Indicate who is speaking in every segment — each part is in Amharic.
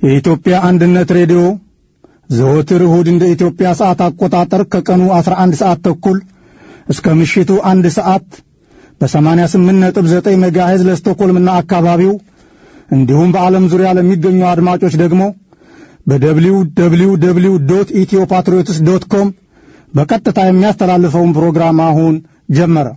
Speaker 1: የኢትዮጵያ አንድነት ሬዲዮ ዘወትር እሁድ እንደ ኢትዮጵያ ሰዓት አቆጣጠር ከቀኑ 11 ሰዓት ተኩል እስከ ምሽቱ አንድ ሰዓት በ88.9 ሜጋሄዝ ለስቶኮልምና አካባቢው እንዲሁም በዓለም ዙሪያ ለሚገኙ አድማጮች ደግሞ በደብሊው ደብሊው ደብሊው ዶት ኢትዮ ፓትሪዮትስ ዶት ኮም በቀጥታ የሚያስተላልፈውን ፕሮግራም አሁን ጀመረ።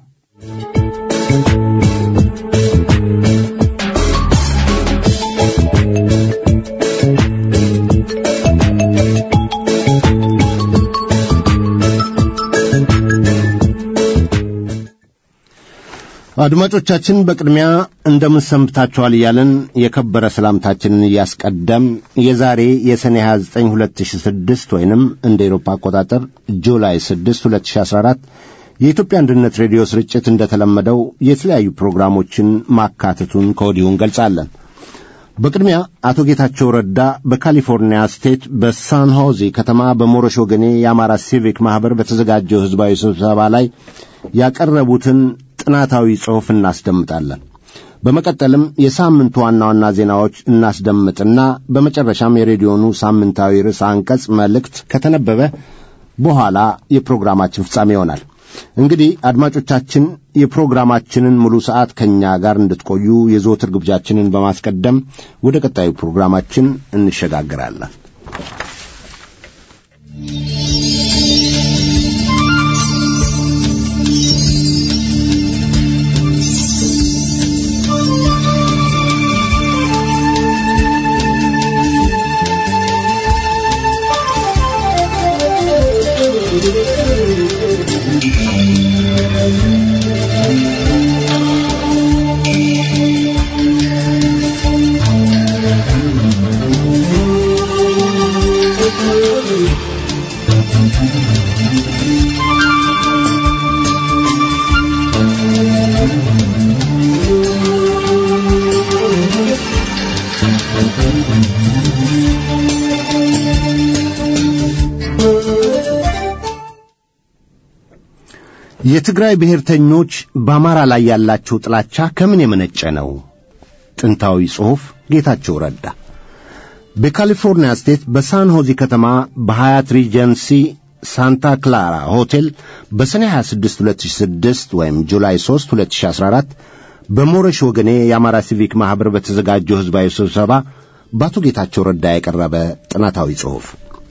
Speaker 2: አድማጮቻችን በቅድሚያ እንደምን ሰንብታችኋል እያለን የከበረ ሰላምታችንን እያስቀደም የዛሬ የሰኔ 29 2006 ወይንም እንደ ኤሮፓ አቆጣጠር ጁላይ 6 2014 የኢትዮጵያ አንድነት ሬዲዮ ስርጭት እንደተለመደው የተለያዩ ፕሮግራሞችን ማካተቱን ከወዲሁ እንገልጻለን። በቅድሚያ አቶ ጌታቸው ረዳ በካሊፎርኒያ ስቴት በሳን ሆዜ ከተማ በሞረሽ ወገኔ የአማራ ሲቪክ ማኅበር በተዘጋጀው ሕዝባዊ ስብሰባ ላይ ያቀረቡትን ጥናታዊ ጽሑፍ እናስደምጣለን። በመቀጠልም የሳምንቱ ዋና ዋና ዜናዎች እናስደምጥና በመጨረሻም የሬዲዮኑ ሳምንታዊ ርዕሰ አንቀጽ መልእክት ከተነበበ በኋላ የፕሮግራማችን ፍጻሜ ይሆናል። እንግዲህ አድማጮቻችን የፕሮግራማችንን ሙሉ ሰዓት ከእኛ ጋር እንድትቆዩ የዘወትር ግብዣችንን በማስቀደም ወደ ቀጣዩ ፕሮግራማችን እንሸጋግራለን። የትግራይ ብሔርተኞች በአማራ ላይ ያላቸው ጥላቻ ከምን የመነጨ ነው? ጥንታዊ ጽሑፍ ጌታቸው ረዳ በካሊፎርኒያ ስቴት በሳን ሆዚ ከተማ በሀያት ሪጀንሲ ሳንታ ክላራ ሆቴል በሰኔ 26 2006 ወይም ጁላይ 3 2014 በሞረሽ ወገኔ የአማራ ሲቪክ ማኅበር በተዘጋጀው ሕዝባዊ ስብሰባ በአቶ ጌታቸው ረዳ የቀረበ ጥናታዊ ጽሑፍ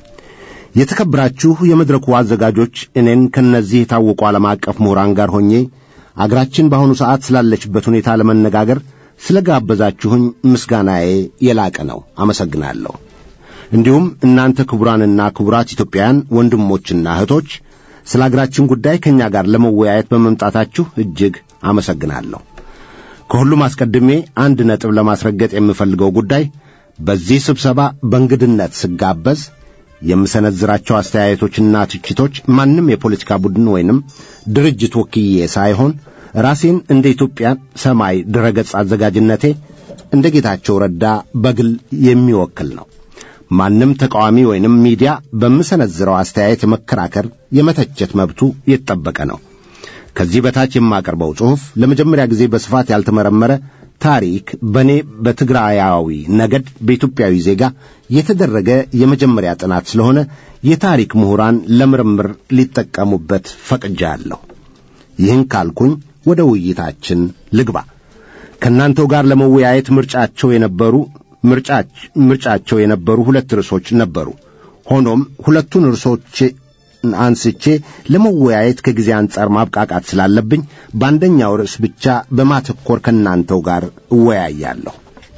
Speaker 2: የተከበራችሁ የመድረኩ አዘጋጆች እኔን ከእነዚህ የታወቁ ዓለም አቀፍ ምሁራን ጋር ሆኜ አገራችን በአሁኑ ሰዓት ስላለችበት ሁኔታ ለመነጋገር ስለ ጋበዛችሁኝ ምስጋናዬ የላቀ ነው። አመሰግናለሁ። እንዲሁም እናንተ ክቡራንና ክቡራት ኢትዮጵያውያን ወንድሞችና እህቶች ስለ አገራችን ጉዳይ ከእኛ ጋር ለመወያየት በመምጣታችሁ እጅግ አመሰግናለሁ። ከሁሉም አስቀድሜ አንድ ነጥብ ለማስረገጥ የምፈልገው ጉዳይ በዚህ ስብሰባ በእንግድነት ስጋበዝ የምሰነዝራቸው አስተያየቶችና ትችቶች ማንም የፖለቲካ ቡድን ወይንም ድርጅት ወክዬ ሳይሆን ራሴን እንደ ኢትዮጵያ ሰማይ ድረገጽ አዘጋጅነቴ እንደ ጌታቸው ረዳ በግል የሚወክል ነው። ማንም ተቃዋሚ ወይንም ሚዲያ በምሰነዝረው አስተያየት የመከራከር የመተቸት መብቱ የተጠበቀ ነው። ከዚህ በታች የማቀርበው ጽሑፍ ለመጀመሪያ ጊዜ በስፋት ያልተመረመረ ታሪክ በእኔ በትግራያዊ ነገድ በኢትዮጵያዊ ዜጋ የተደረገ የመጀመሪያ ጥናት ስለሆነ የታሪክ ምሁራን ለምርምር ሊጠቀሙበት ፈቅጃለሁ። ይህን ካልኩኝ ወደ ውይይታችን ልግባ። ከእናንተው ጋር ለመወያየት ምርጫቸው የነበሩ ምርጫቸው የነበሩ ሁለት ርዕሶች ነበሩ። ሆኖም ሁለቱን ርዕሶች አንስቼ ለመወያየት ከጊዜ አንጻር ማብቃቃት ስላለብኝ በአንደኛው ርዕስ ብቻ በማተኮር ከእናንተው ጋር እወያያለሁ።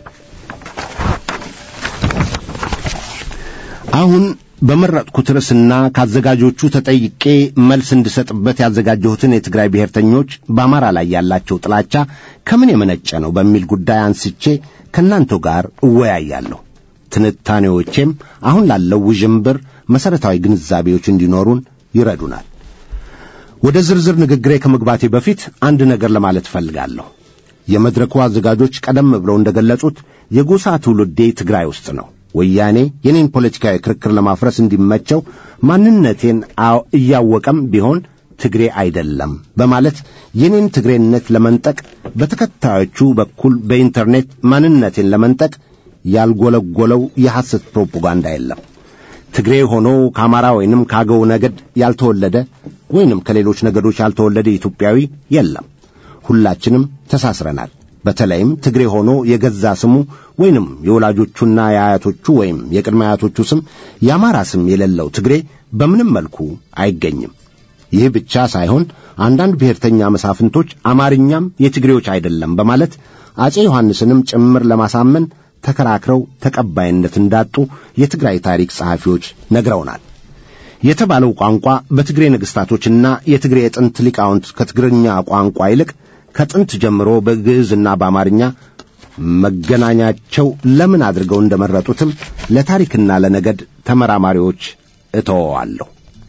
Speaker 2: አሁን በመረጥኩት ርዕስና ከአዘጋጆቹ ተጠይቄ መልስ እንድሰጥበት ያዘጋጀሁትን የትግራይ ብሔርተኞች በአማራ ላይ ያላቸው ጥላቻ ከምን የመነጨ ነው በሚል ጉዳይ አንስቼ ከእናንተው ጋር እወያያለሁ። ትንታኔዎቼም አሁን ላለው ውዥንብር መሠረታዊ ግንዛቤዎች እንዲኖሩን ይረዱናል። ወደ ዝርዝር ንግግሬ ከመግባቴ በፊት አንድ ነገር ለማለት እፈልጋለሁ። የመድረኩ አዘጋጆች ቀደም ብለው እንደገለጹት የጎሳ ትውልዴ ትግራይ ውስጥ ነው። ወያኔ የኔን ፖለቲካዊ ክርክር ለማፍረስ እንዲመቸው ማንነቴን እያወቀም ቢሆን ትግሬ አይደለም በማለት የኔን ትግሬነት ለመንጠቅ በተከታዮቹ በኩል በኢንተርኔት ማንነቴን ለመንጠቅ ያልጎለጎለው የሐሰት ፕሮፓጋንዳ የለም። ትግሬ ሆኖ ከአማራ ወይንም ከአገው ነገድ ያልተወለደ ወይንም ከሌሎች ነገዶች ያልተወለደ ኢትዮጵያዊ የለም። ሁላችንም ተሳስረናል። በተለይም ትግሬ ሆኖ የገዛ ስሙ ወይንም የወላጆቹና የአያቶቹ ወይም የቅድመ አያቶቹ ስም የአማራ ስም የሌለው ትግሬ በምንም መልኩ አይገኝም። ይህ ብቻ ሳይሆን አንዳንድ ብሔርተኛ መሳፍንቶች አማርኛም የትግሬዎች አይደለም በማለት አጼ ዮሐንስንም ጭምር ለማሳመን ተከራክረው ተቀባይነት እንዳጡ የትግራይ ታሪክ ጸሐፊዎች ነግረውናል። የተባለው ቋንቋ በትግሬ ነገሥታቶችና የትግሬ የጥንት ሊቃውንት ከትግርኛ ቋንቋ ይልቅ ከጥንት ጀምሮ በግዕዝና በአማርኛ መገናኛቸው ለምን አድርገው እንደመረጡትም ለታሪክና ለነገድ ተመራማሪዎች እተወዋለሁ።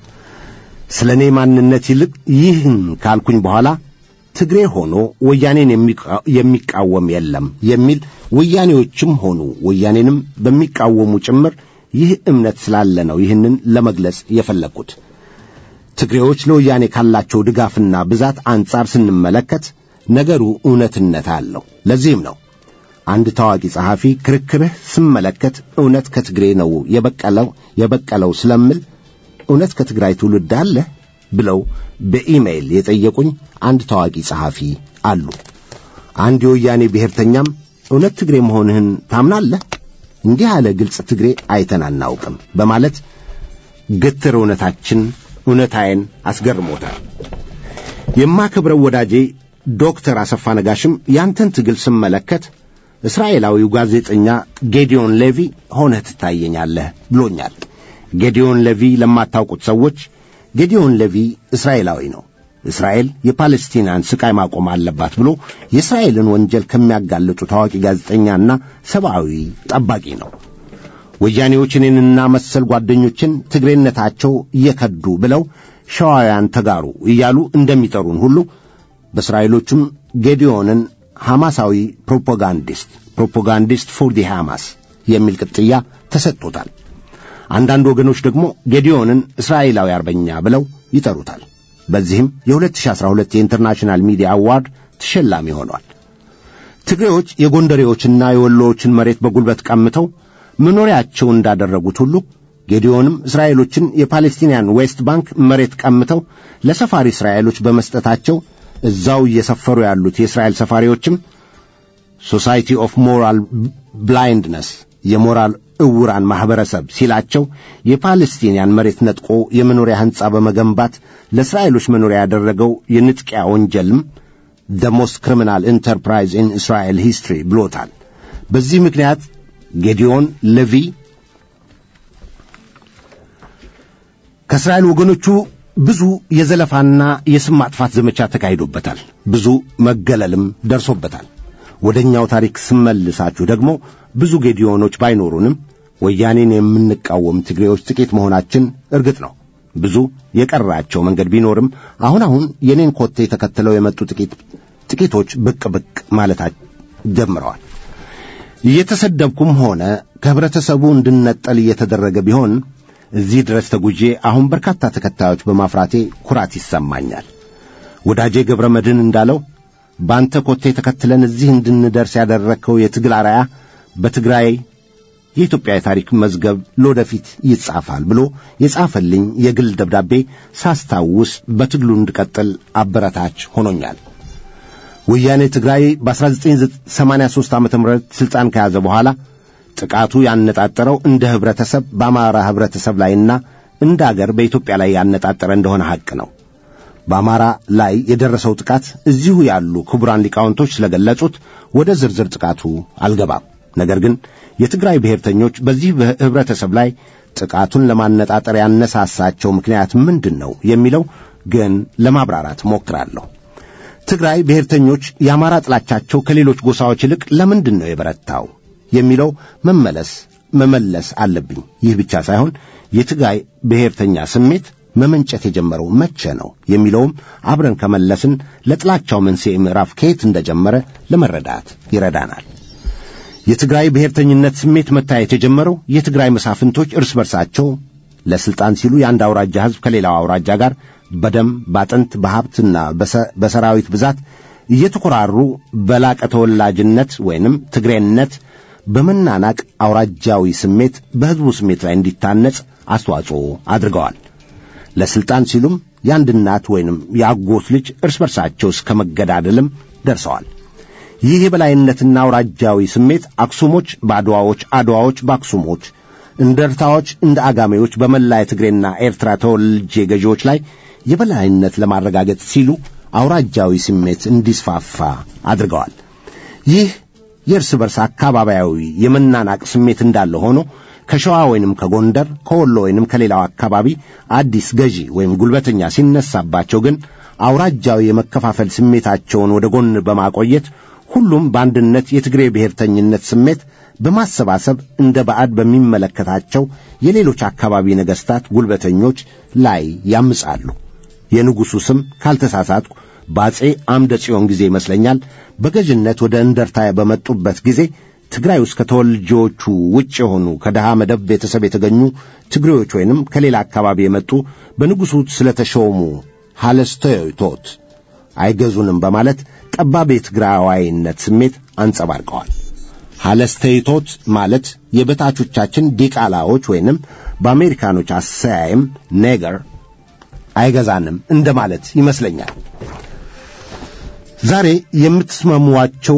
Speaker 2: ስለ እኔ ማንነት ይልቅ ይህን ካልኩኝ በኋላ ትግሬ ሆኖ ወያኔን የሚቃወም የለም የሚል ወያኔዎችም ሆኑ ወያኔንም በሚቃወሙ ጭምር ይህ እምነት ስላለ ነው ይህንን ለመግለጽ የፈለግኩት። ትግሬዎች ለወያኔ ካላቸው ድጋፍና ብዛት አንጻር ስንመለከት ነገሩ እውነትነት አለው። ለዚህም ነው አንድ ታዋቂ ጸሐፊ ክርክርህ ስመለከት እውነት ከትግሬ ነው የበቀለው የበቀለው ስለምል እውነት ከትግራይ ትውልድ አለ ብለው በኢሜይል የጠየቁኝ አንድ ታዋቂ ጸሐፊ አሉ። አንድ የወያኔ ብሔርተኛም እውነት ትግሬ መሆንህን ታምናለህ? እንዲህ ያለ ግልጽ ትግሬ አይተን አናውቅም በማለት ግትር እውነታችን እውነታዬን አስገርሞታል። የማከብረው ወዳጄ ዶክተር አሰፋ ነጋሽም ያንተን ትግል ስመለከት እስራኤላዊው ጋዜጠኛ ጌዲዮን ሌቪ ሆነህ ትታየኛለህ ብሎኛል። ጌዲዮን ሌቪ ለማታውቁት ሰዎች ጌዲዮን ሌቪ እስራኤላዊ ነው። እስራኤል የፓለስቲናን ስቃይ ማቆም አለባት ብሎ የእስራኤልን ወንጀል ከሚያጋልጡ ታዋቂ ጋዜጠኛና ሰብአዊ ጠባቂ ነው። ወያኔዎች እኔንና መሰል ጓደኞችን ትግሬነታቸው እየከዱ ብለው ሸዋውያን ተጋሩ እያሉ እንደሚጠሩን ሁሉ በእስራኤሎቹም ጌዲዮንን ሐማሳዊ ፕሮፓጋንዲስት ፕሮፓጋንዲስት ፎር ዲ ሐማስ የሚል ቅጥያ ተሰጥቶታል። አንዳንድ ወገኖች ደግሞ ጌዲዮንን እስራኤላዊ አርበኛ ብለው ይጠሩታል። በዚህም የ2012 የኢንተርናሽናል ሚዲያ አዋርድ ተሸላሚ ሆኗል። ትግሬዎች የጎንደሬዎችና የወሎዎችን መሬት በጉልበት ቀምተው መኖሪያቸው እንዳደረጉት ሁሉ ጌዲዮንም እስራኤሎችን የፓሌስቲንያን ዌስት ባንክ መሬት ቀምተው ለሰፋሪ እስራኤሎች በመስጠታቸው እዛው እየሰፈሩ ያሉት የእስራኤል ሰፋሪዎችም ሶሳይቲ ኦፍ ሞራል ብላይንድነስ የሞራል እውራን ማኅበረሰብ ሲላቸው የፓለስቲንያን መሬት ነጥቆ የመኖሪያ ሕንፃ በመገንባት ለእስራኤሎች መኖሪያ ያደረገው የንጥቂያ ወንጀልም ደ ሞስት ክሪሚናል ኢንተርፕራይዝ ኢን እስራኤል ሂስትሪ ብሎታል። በዚህ ምክንያት ጌዲዮን ሌቪ ከእስራኤል ወገኖቹ ብዙ የዘለፋና የስም ማጥፋት ዘመቻ ተካሂዶበታል። ብዙ መገለልም ደርሶበታል። ወደ እኛው ታሪክ ስመልሳችሁ ደግሞ ብዙ ጌዲዮኖች ባይኖሩንም ወያኔን የምንቃወም ትግሬዎች ጥቂት መሆናችን እርግጥ ነው። ብዙ የቀራቸው መንገድ ቢኖርም አሁን አሁን የኔን ኮቴ ተከትለው የመጡ ጥቂት ጥቂቶች ብቅ ብቅ ማለት ጀምረዋል። እየተሰደብኩም ሆነ ከህብረተሰቡ እንድነጠል እየተደረገ ቢሆን እዚህ ድረስ ተጉዤ አሁን በርካታ ተከታዮች በማፍራቴ ኩራት ይሰማኛል። ወዳጄ ገብረ መድህን እንዳለው በአንተ ኮቴ ተከትለን እዚህ እንድንደርስ ያደረግከው የትግል አርአያ በትግራይ የኢትዮጵያ የታሪክ መዝገብ ለወደፊት ይጻፋል ብሎ የጻፈልኝ የግል ደብዳቤ ሳስታውስ በትግሉ እንድቀጥል አበረታች ሆኖኛል። ወያኔ ትግራይ በ1983 ዓ ም ሥልጣን ከያዘ በኋላ ጥቃቱ ያነጣጠረው እንደ ኅብረተሰብ በአማራ ኅብረተሰብ ላይና እንደ አገር በኢትዮጵያ ላይ ያነጣጠረ እንደሆነ ሐቅ ነው። በአማራ ላይ የደረሰው ጥቃት እዚሁ ያሉ ክቡራን ሊቃውንቶች ስለገለጹት ወደ ዝርዝር ጥቃቱ አልገባም። ነገር ግን የትግራይ ብሔርተኞች በዚህ ኅብረተሰብ ላይ ጥቃቱን ለማነጣጠር ያነሳሳቸው ምክንያት ምንድን ነው የሚለው ግን ለማብራራት ሞክራለሁ። ትግራይ ብሔርተኞች የአማራ ጥላቻቸው ከሌሎች ጎሳዎች ይልቅ ለምንድን ነው የበረታው የሚለው መመለስ መመለስ አለብኝ። ይህ ብቻ ሳይሆን የትግራይ ብሔርተኛ ስሜት መመንጨት የጀመረው መቼ ነው የሚለውም አብረን ከመለስን ለጥላቻው መንስኤ ምዕራፍ ከየት እንደጀመረ ለመረዳት ይረዳናል። የትግራይ ብሔርተኝነት ስሜት መታየት የጀመረው የትግራይ መሳፍንቶች እርስ በርሳቸው ለስልጣን ሲሉ የአንድ አውራጃ ሕዝብ ከሌላው አውራጃ ጋር በደም ባጥንት በሀብትና በሰራዊት ብዛት እየተኮራሩ በላቀ ተወላጅነት ወይንም ትግሬነት በመናናቅ አውራጃዊ ስሜት በሕዝቡ ስሜት ላይ እንዲታነጽ አስተዋጽኦ አድርገዋል። ለሥልጣን ሲሉም የአንድ እናት ወይንም የአጎት ልጅ እርስ በርሳቸው እስከ መገዳደልም ደርሰዋል። ይህ የበላይነትና አውራጃዊ ስሜት አክሱሞች በአድዋዎች፣ አድዋዎች በአክሱሞች፣ እንደርታዎች እንደ አጋሜዎች በመላ የትግሬና ኤርትራ ተወልጄ ገዢዎች ላይ የበላይነት ለማረጋገጥ ሲሉ አውራጃዊ ስሜት እንዲስፋፋ አድርገዋል። ይህ የእርስ በርስ አካባቢያዊ የመናናቅ ስሜት እንዳለ ሆኖ ከሸዋ ወይንም ከጎንደር ከወሎ ወይንም ከሌላው አካባቢ አዲስ ገዢ ወይም ጉልበተኛ ሲነሳባቸው ግን አውራጃዊ የመከፋፈል ስሜታቸውን ወደ ጎን በማቆየት ሁሉም በአንድነት የትግሬ ብሔርተኝነት ስሜት በማሰባሰብ እንደ ባዕድ በሚመለከታቸው የሌሎች አካባቢ ነገሥታት ጉልበተኞች ላይ ያምጻሉ። የንጉሡ ስም ካልተሳሳትኩ በአጼ አምደ ጽዮን ጊዜ ይመስለኛል በገዥነት ወደ እንደርታ በመጡበት ጊዜ ትግራይ ውስጥ ከተወልጆቹ ውጭ የሆኑ ከድሃ መደብ ቤተሰብ የተገኙ ትግሬዎች ወይንም ከሌላ አካባቢ የመጡ በንጉሡ ስለተሾሙ ሐለስቶቶት አይገዙንም በማለት ጠባብ የትግራዋይነት ስሜት አንጸባርቀዋል። ሐለስተይቶት ማለት የበታቾቻችን ዲቃላዎች ወይንም በአሜሪካኖች አሰያየም ኔገር አይገዛንም እንደማለት ይመስለኛል። ዛሬ የምትስማሟቸው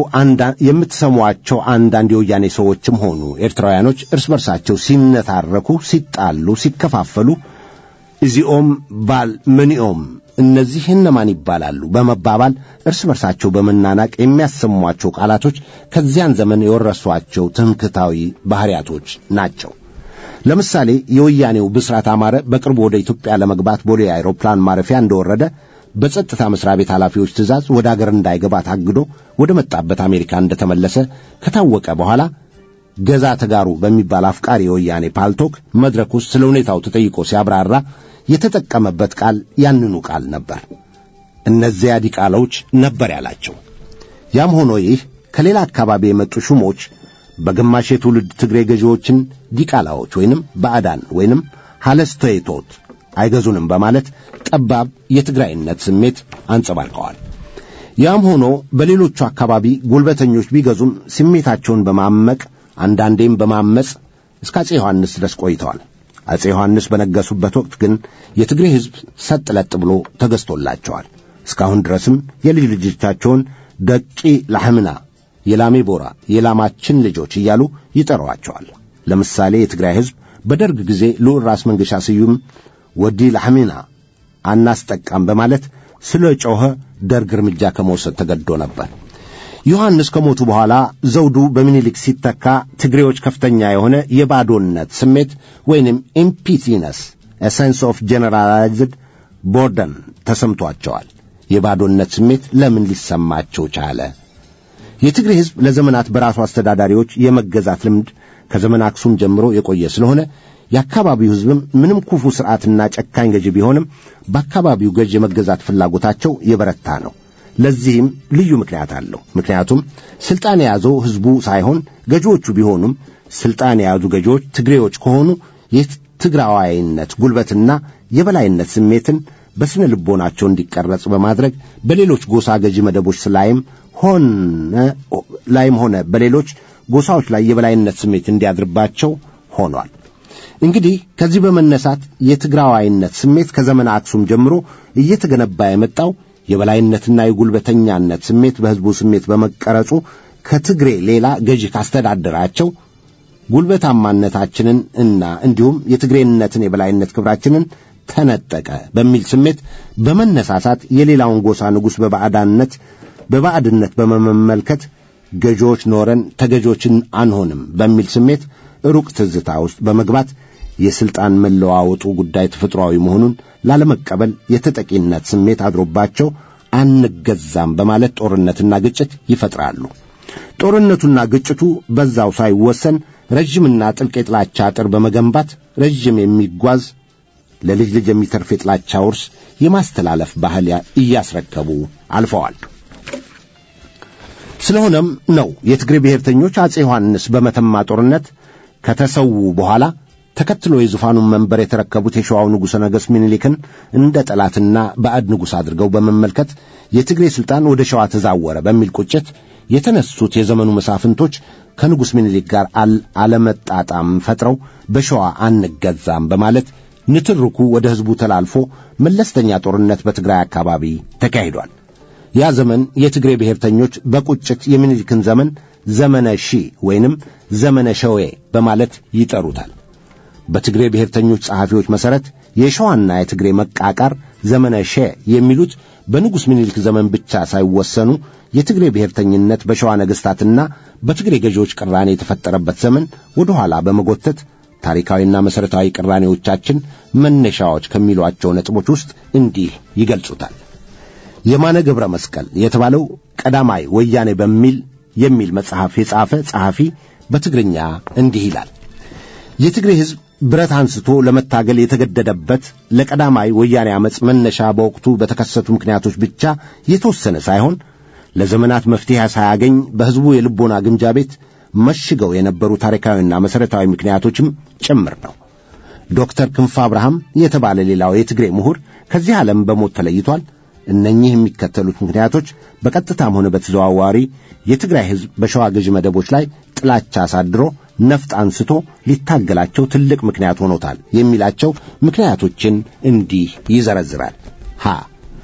Speaker 2: የምትሰሟቸው አንዳንድ የወያኔ ሰዎችም ሆኑ ኤርትራውያኖች እርስ በርሳቸው ሲነታረኩ፣ ሲጣሉ፣ ሲከፋፈሉ እዚኦም ባል ምንኦም እነዚህ እነማን ይባላሉ በመባባል እርስ በርሳቸው በመናናቅ የሚያሰሟቸው ቃላቶች ከዚያን ዘመን የወረሷቸው ትምክታዊ ባሕርያቶች ናቸው። ለምሳሌ የወያኔው ብስራት አማረ በቅርቡ ወደ ኢትዮጵያ ለመግባት ቦሌ አውሮፕላን ማረፊያ እንደወረደ በጸጥታ መስሪያ ቤት ኃላፊዎች ትእዛዝ ወደ አገር እንዳይገባ ታግዶ ወደ መጣበት አሜሪካ እንደተመለሰ ከታወቀ በኋላ ገዛ ተጋሩ በሚባል አፍቃሪ የወያኔ ፓልቶክ መድረክ ውስጥ ስለ ሁኔታው ተጠይቆ ሲያብራራ የተጠቀመበት ቃል ያንኑ ቃል ነበር። እነዚያ ዲቃላዎች ነበር ያላቸው። ያም ሆኖ ይህ ከሌላ አካባቢ የመጡ ሹሞች በግማሽ የትውልድ ትግሬ ገዢዎችን ዲቃላዎች ወይንም ባዕዳን ወይንም ሐለስተይቶት አይገዙንም በማለት ጠባብ የትግራይነት ስሜት አንጸባርቀዋል። ያም ሆኖ በሌሎቹ አካባቢ ጉልበተኞች ቢገዙም ስሜታቸውን በማመቅ አንዳንዴም በማመፅ እስከ አፄ ዮሐንስ ድረስ ቆይተዋል። አፄ ዮሐንስ በነገሱበት ወቅት ግን የትግሬ ሕዝብ ሰጥ ለጥ ብሎ ተገዝቶላቸዋል። እስካሁን ድረስም የልጅ ልጆቻቸውን ደቂ ላሕምና፣ የላሜ ቦራ፣ የላማችን ልጆች እያሉ ይጠሯቸዋል። ለምሳሌ የትግራይ ሕዝብ በደርግ ጊዜ ልዑል ራስ መንገሻ ስዩም ወዲ ላሕሚና አናስጠቃም በማለት ስለ ጮኸ ደርግ እርምጃ ከመውሰድ ተገድዶ ነበር። ዮሐንስ ከሞቱ በኋላ ዘውዱ በሚኒሊክ ሲተካ ትግሬዎች ከፍተኛ የሆነ የባዶነት ስሜት ወይንም ኢምፒቲነስ ኤሰንስ ኦፍ ጄኔራላይዝድ ቦርደን ተሰምቷቸዋል። የባዶነት ስሜት ለምን ሊሰማቸው ቻለ? የትግሬ ሕዝብ ለዘመናት በራሱ አስተዳዳሪዎች የመገዛት ልምድ ከዘመን አክሱም ጀምሮ የቆየ ስለሆነ የአካባቢው ሕዝብም ምንም ክፉ ሥርዓትና ጨካኝ ገዢ ቢሆንም በአካባቢው ገዥ የመገዛት ፍላጎታቸው የበረታ ነው። ለዚህም ልዩ ምክንያት አለው። ምክንያቱም ሥልጣን የያዘው ሕዝቡ ሳይሆን ገዢዎቹ ቢሆኑም ሥልጣን የያዙ ገዢዎች ትግሬዎች ከሆኑ የትግራዋይነት ጉልበትና የበላይነት ስሜትን በስነ ልቦናቸው እንዲቀረጽ በማድረግ በሌሎች ጎሳ ገዢ መደቦች ላይም ሆነ ላይም ሆነ በሌሎች ጎሳዎች ላይ የበላይነት ስሜት እንዲያድርባቸው ሆኗል። እንግዲህ ከዚህ በመነሳት የትግራዋይነት ስሜት ከዘመነ አክሱም ጀምሮ እየተገነባ የመጣው የበላይነትና የጉልበተኛነት ስሜት በሕዝቡ ስሜት በመቀረጹ ከትግሬ ሌላ ገዢ ካስተዳደራቸው ጉልበታማነታችንን እና እንዲሁም የትግሬነትን የበላይነት ክብራችንን ተነጠቀ በሚል ስሜት በመነሳሳት የሌላውን ጎሳ ንጉሥ በባዕዳነት በባዕድነት በመመልከት ገዢዎች ኖረን ተገዢዎችን አንሆንም በሚል ስሜት ሩቅ ትዝታ ውስጥ በመግባት የሥልጣን መለዋወጡ ጉዳይ ተፈጥሯዊ መሆኑን ላለመቀበል የተጠቂነት ስሜት አድሮባቸው አንገዛም በማለት ጦርነትና ግጭት ይፈጥራሉ። ጦርነቱና ግጭቱ በዛው ሳይወሰን ረዥምና ጥልቅ የጥላቻ አጥር በመገንባት ረዥም የሚጓዝ ለልጅ ልጅ የሚተርፍ የጥላቻ ውርስ የማስተላለፍ ባህል እያስረከቡ አልፈዋል። ስለሆነም ነው የትግሬ ብሔርተኞች አፄ ዮሐንስ በመተማ ጦርነት ከተሰዉ በኋላ ተከትሎ የዙፋኑን መንበር የተረከቡት የሸዋው ንጉሠ ነገሥት ሚኒሊክን እንደ ጠላትና ባዕድ ንጉሥ አድርገው በመመልከት የትግሬ ሥልጣን ወደ ሸዋ ተዛወረ በሚል ቁጭት የተነሱት የዘመኑ መሳፍንቶች ከንጉሥ ምኒልክ ጋር አለመጣጣም ፈጥረው በሸዋ አንገዛም በማለት ንትርኩ ወደ ሕዝቡ ተላልፎ መለስተኛ ጦርነት በትግራይ አካባቢ ተካሂዷል። ያ ዘመን የትግሬ ብሔርተኞች በቁጭት የሚኒልክን ዘመን ዘመነ ሺ ወይንም ዘመነ ሸዌ በማለት ይጠሩታል። በትግሬ ብሔርተኞች ጸሐፊዎች መሠረት የሸዋና የትግሬ መቃቃር ዘመነ ሸ የሚሉት በንጉሥ ምኒልክ ዘመን ብቻ ሳይወሰኑ የትግሬ ብሔርተኝነት በሸዋ ነገሥታትና በትግሬ ገዢዎች ቅራኔ የተፈጠረበት ዘመን ወደ ኋላ በመጎተት ታሪካዊና መሠረታዊ ቅራኔዎቻችን መነሻዎች ከሚሏቸው ነጥቦች ውስጥ እንዲህ ይገልጹታል። የማነ ገብረ መስቀል የተባለው ቀዳማይ ወያኔ በሚል የሚል መጽሐፍ የጻፈ ጸሐፊ በትግርኛ እንዲህ ይላል። የትግሬ ሕዝብ ብረት አንስቶ ለመታገል የተገደደበት ለቀዳማይ ወያኔ ዓመፅ መነሻ በወቅቱ በተከሰቱ ምክንያቶች ብቻ የተወሰነ ሳይሆን ለዘመናት መፍትሄ ሳያገኝ በሕዝቡ የልቦና ግምጃ ቤት መሽገው የነበሩ ታሪካዊና መሠረታዊ ምክንያቶችም ጭምር ነው። ዶክተር ክንፈ አብርሃም የተባለ ሌላው የትግሬ ምሁር ከዚህ ዓለም በሞት ተለይቷል። እነኚህ የሚከተሉት ምክንያቶች በቀጥታም ሆነ በተዘዋዋሪ የትግራይ ሕዝብ በሸዋ ገዢ መደቦች ላይ ጥላቻ አሳድሮ ነፍጥ አንስቶ ሊታገላቸው ትልቅ ምክንያት ሆኖታል የሚላቸው ምክንያቶችን እንዲህ ይዘረዝራል። ሀ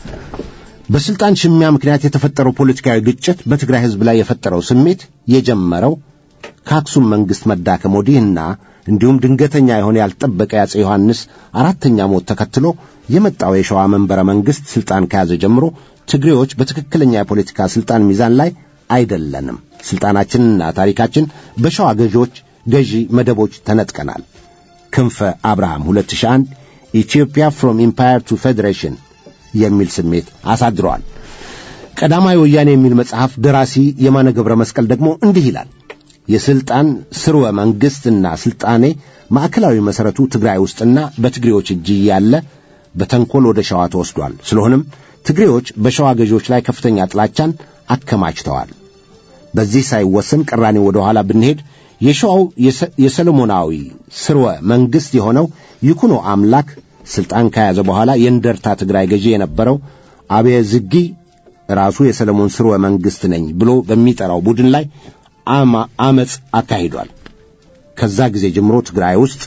Speaker 2: በስልጣን ሽሚያ ምክንያት የተፈጠረው ፖለቲካዊ ግጭት በትግራይ ሕዝብ ላይ የፈጠረው ስሜት የጀመረው ከአክሱም መንግሥት መዳከም ወዲህና እንዲሁም ድንገተኛ የሆነ ያልጠበቀ የአፄ ዮሐንስ አራተኛ ሞት ተከትሎ የመጣው የሸዋ መንበረ መንግሥት ሥልጣን ከያዘ ጀምሮ ትግሬዎች በትክክለኛ የፖለቲካ ሥልጣን ሚዛን ላይ አይደለንም። ሥልጣናችንና ታሪካችን በሸዋ ገዢዎች ገዢ መደቦች ተነጥቀናል። ክንፈ አብርሃም 2001 ኢትዮጵያ ፍሮም ኢምፓየር ቱ ፌዴሬሽን የሚል ስሜት አሳድረዋል። ቀዳማዊ ወያኔ የሚል መጽሐፍ ደራሲ የማነ ገብረ መስቀል ደግሞ እንዲህ ይላል። የሥልጣን ስርወ መንግሥትና ሥልጣኔ ማዕከላዊ መሠረቱ ትግራይ ውስጥና በትግሬዎች እጅ ያለ በተንኰል ወደ ሸዋ ተወስዷል። ስለሆነም ትግሬዎች በሸዋ ገዢዎች ላይ ከፍተኛ ጥላቻን አከማችተዋል። በዚህ ሳይወሰን ቅራኔ ወደ ኋላ ብንሄድ የሸዋው የሰሎሞናዊ ስርወ መንግሥት የሆነው ይኩኖ አምላክ ሥልጣን ከያዘ በኋላ የእንደርታ ትግራይ ገዢ የነበረው አብየ ዝጊ ራሱ የሰለሞን ስርወ መንግሥት ነኝ ብሎ በሚጠራው ቡድን ላይ አመፅ አካሂዷል። ከዛ ጊዜ ጀምሮ ትግራይ ውስጥ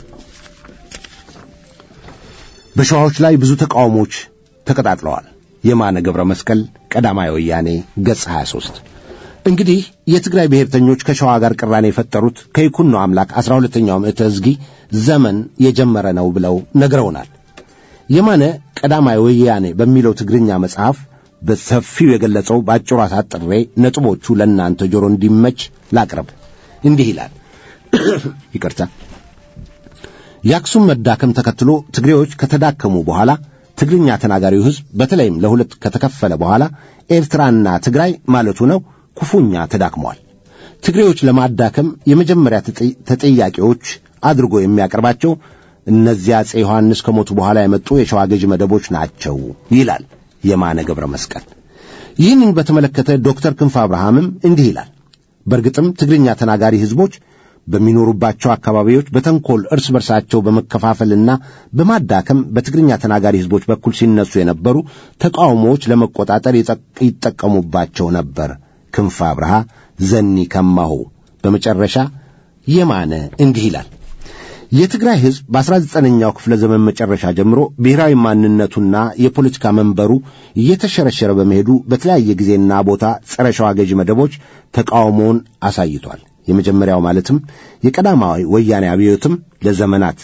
Speaker 2: በሸዋዎች ላይ ብዙ ተቃውሞች ተቀጣጥለዋል። የማነ ገብረ መስቀል ቀዳማዊ ወያኔ ገጽ 23 እንግዲህ የትግራይ ብሔርተኞች ከሸዋ ጋር ቅራኔ የፈጠሩት ከይኩኖ አምላክ ዐሥራ ሁለተኛው ምዕተ ሕዝጊ ዘመን የጀመረ ነው ብለው ነግረውናል። የማነ ቀዳማዊ ወያኔ በሚለው ትግርኛ መጽሐፍ በሰፊው የገለጸው በአጭሩ አሳጥሬ ነጥቦቹ ለእናንተ ጆሮ እንዲመች ላቅርብ። እንዲህ ይላል። ይቅርታ። የአክሱም መዳከም ተከትሎ ትግሬዎች ከተዳከሙ በኋላ ትግርኛ ተናጋሪው ሕዝብ በተለይም ለሁለት ከተከፈለ በኋላ ኤርትራና ትግራይ ማለቱ ነው ክፉኛ ተዳክመዋል። ትግሬዎች ለማዳከም የመጀመሪያ ተጠያቂዎች አድርጎ የሚያቀርባቸው እነዚያ አፄ ዮሐንስ ከሞቱ በኋላ የመጡ የሸዋ ገዢ መደቦች ናቸው ይላል የማነ ገብረ መስቀል። ይህንን በተመለከተ ዶክተር ክንፈ አብርሃምም እንዲህ ይላል። በእርግጥም ትግርኛ ተናጋሪ ሕዝቦች በሚኖሩባቸው አካባቢዎች በተንኮል እርስ በርሳቸው በመከፋፈልና በማዳከም በትግርኛ ተናጋሪ ሕዝቦች በኩል ሲነሱ የነበሩ ተቃውሞዎች ለመቆጣጠር ይጠቀሙባቸው ነበር። ክንፈ አብርሃ ዘኒ ከማሁ። በመጨረሻ የማነ እንዲህ ይላል። የትግራይ ሕዝብ በአስራ ዘጠነኛው ክፍለ ዘመን መጨረሻ ጀምሮ ብሔራዊ ማንነቱና የፖለቲካ መንበሩ እየተሸረሸረ በመሄዱ በተለያየ ጊዜና ቦታ ጸረ ሸዋ ገዢ መደቦች ተቃውሞውን አሳይቷል። የመጀመሪያው ማለትም የቀዳማዊ ወያኔ አብዮትም ለዘመናት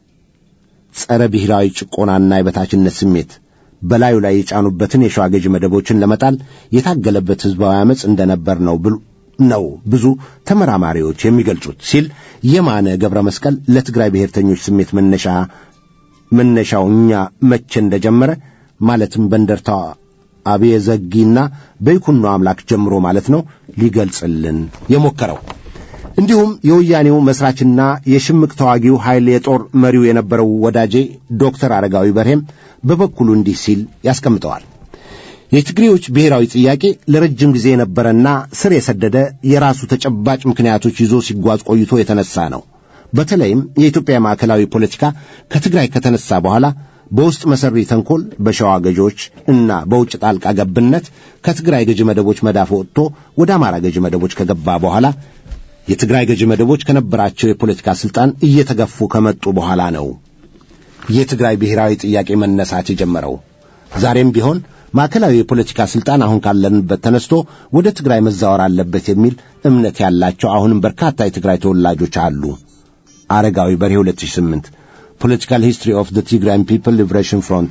Speaker 2: ጸረ ብሔራዊ ጭቆናና የበታችነት ስሜት በላዩ ላይ የጫኑበትን የሸዋ ገዢ መደቦችን ለመጣል የታገለበት ሕዝባዊ ዓመፅ እንደነበር ነው ነው ብዙ ተመራማሪዎች የሚገልጹት ሲል የማነ ገብረ መስቀል ለትግራይ ብሔርተኞች ስሜት መነሻ መነሻው እኛ መቼ እንደጀመረ ማለትም በእንደርታ አብየ ዘጊና በይኩኖ አምላክ ጀምሮ ማለት ነው ሊገልጽልን የሞከረው። እንዲሁም የወያኔው መስራችና የሽምቅ ተዋጊው ኃይል የጦር መሪው የነበረው ወዳጄ ዶክተር አረጋዊ በርሄም በበኩሉ እንዲህ ሲል ያስቀምጠዋል። የትግሬዎች ብሔራዊ ጥያቄ ለረጅም ጊዜ የነበረና ስር የሰደደ የራሱ ተጨባጭ ምክንያቶች ይዞ ሲጓዝ ቆይቶ የተነሳ ነው። በተለይም የኢትዮጵያ ማዕከላዊ ፖለቲካ ከትግራይ ከተነሳ በኋላ በውስጥ መሰሪ ተንኮል በሸዋ ገዢዎች እና በውጭ ጣልቃ ገብነት ከትግራይ ገዢ መደቦች መዳፍ ወጥቶ ወደ አማራ ገዢ መደቦች ከገባ በኋላ የትግራይ ገዢ መደቦች ከነበራቸው የፖለቲካ ሥልጣን እየተገፉ ከመጡ በኋላ ነው የትግራይ ብሔራዊ ጥያቄ መነሳት የጀመረው። ዛሬም ቢሆን ማዕከላዊ የፖለቲካ ሥልጣን አሁን ካለንበት ተነስቶ ወደ ትግራይ መዛወር አለበት የሚል እምነት ያላቸው አሁንም በርካታ የትግራይ ተወላጆች አሉ። አረጋዊ በርሄ 2008 ፖለቲካል ሂስትሪ ኦፍ ዘ ቲግራይን ፒፕል ሊብሬሽን ፍሮንት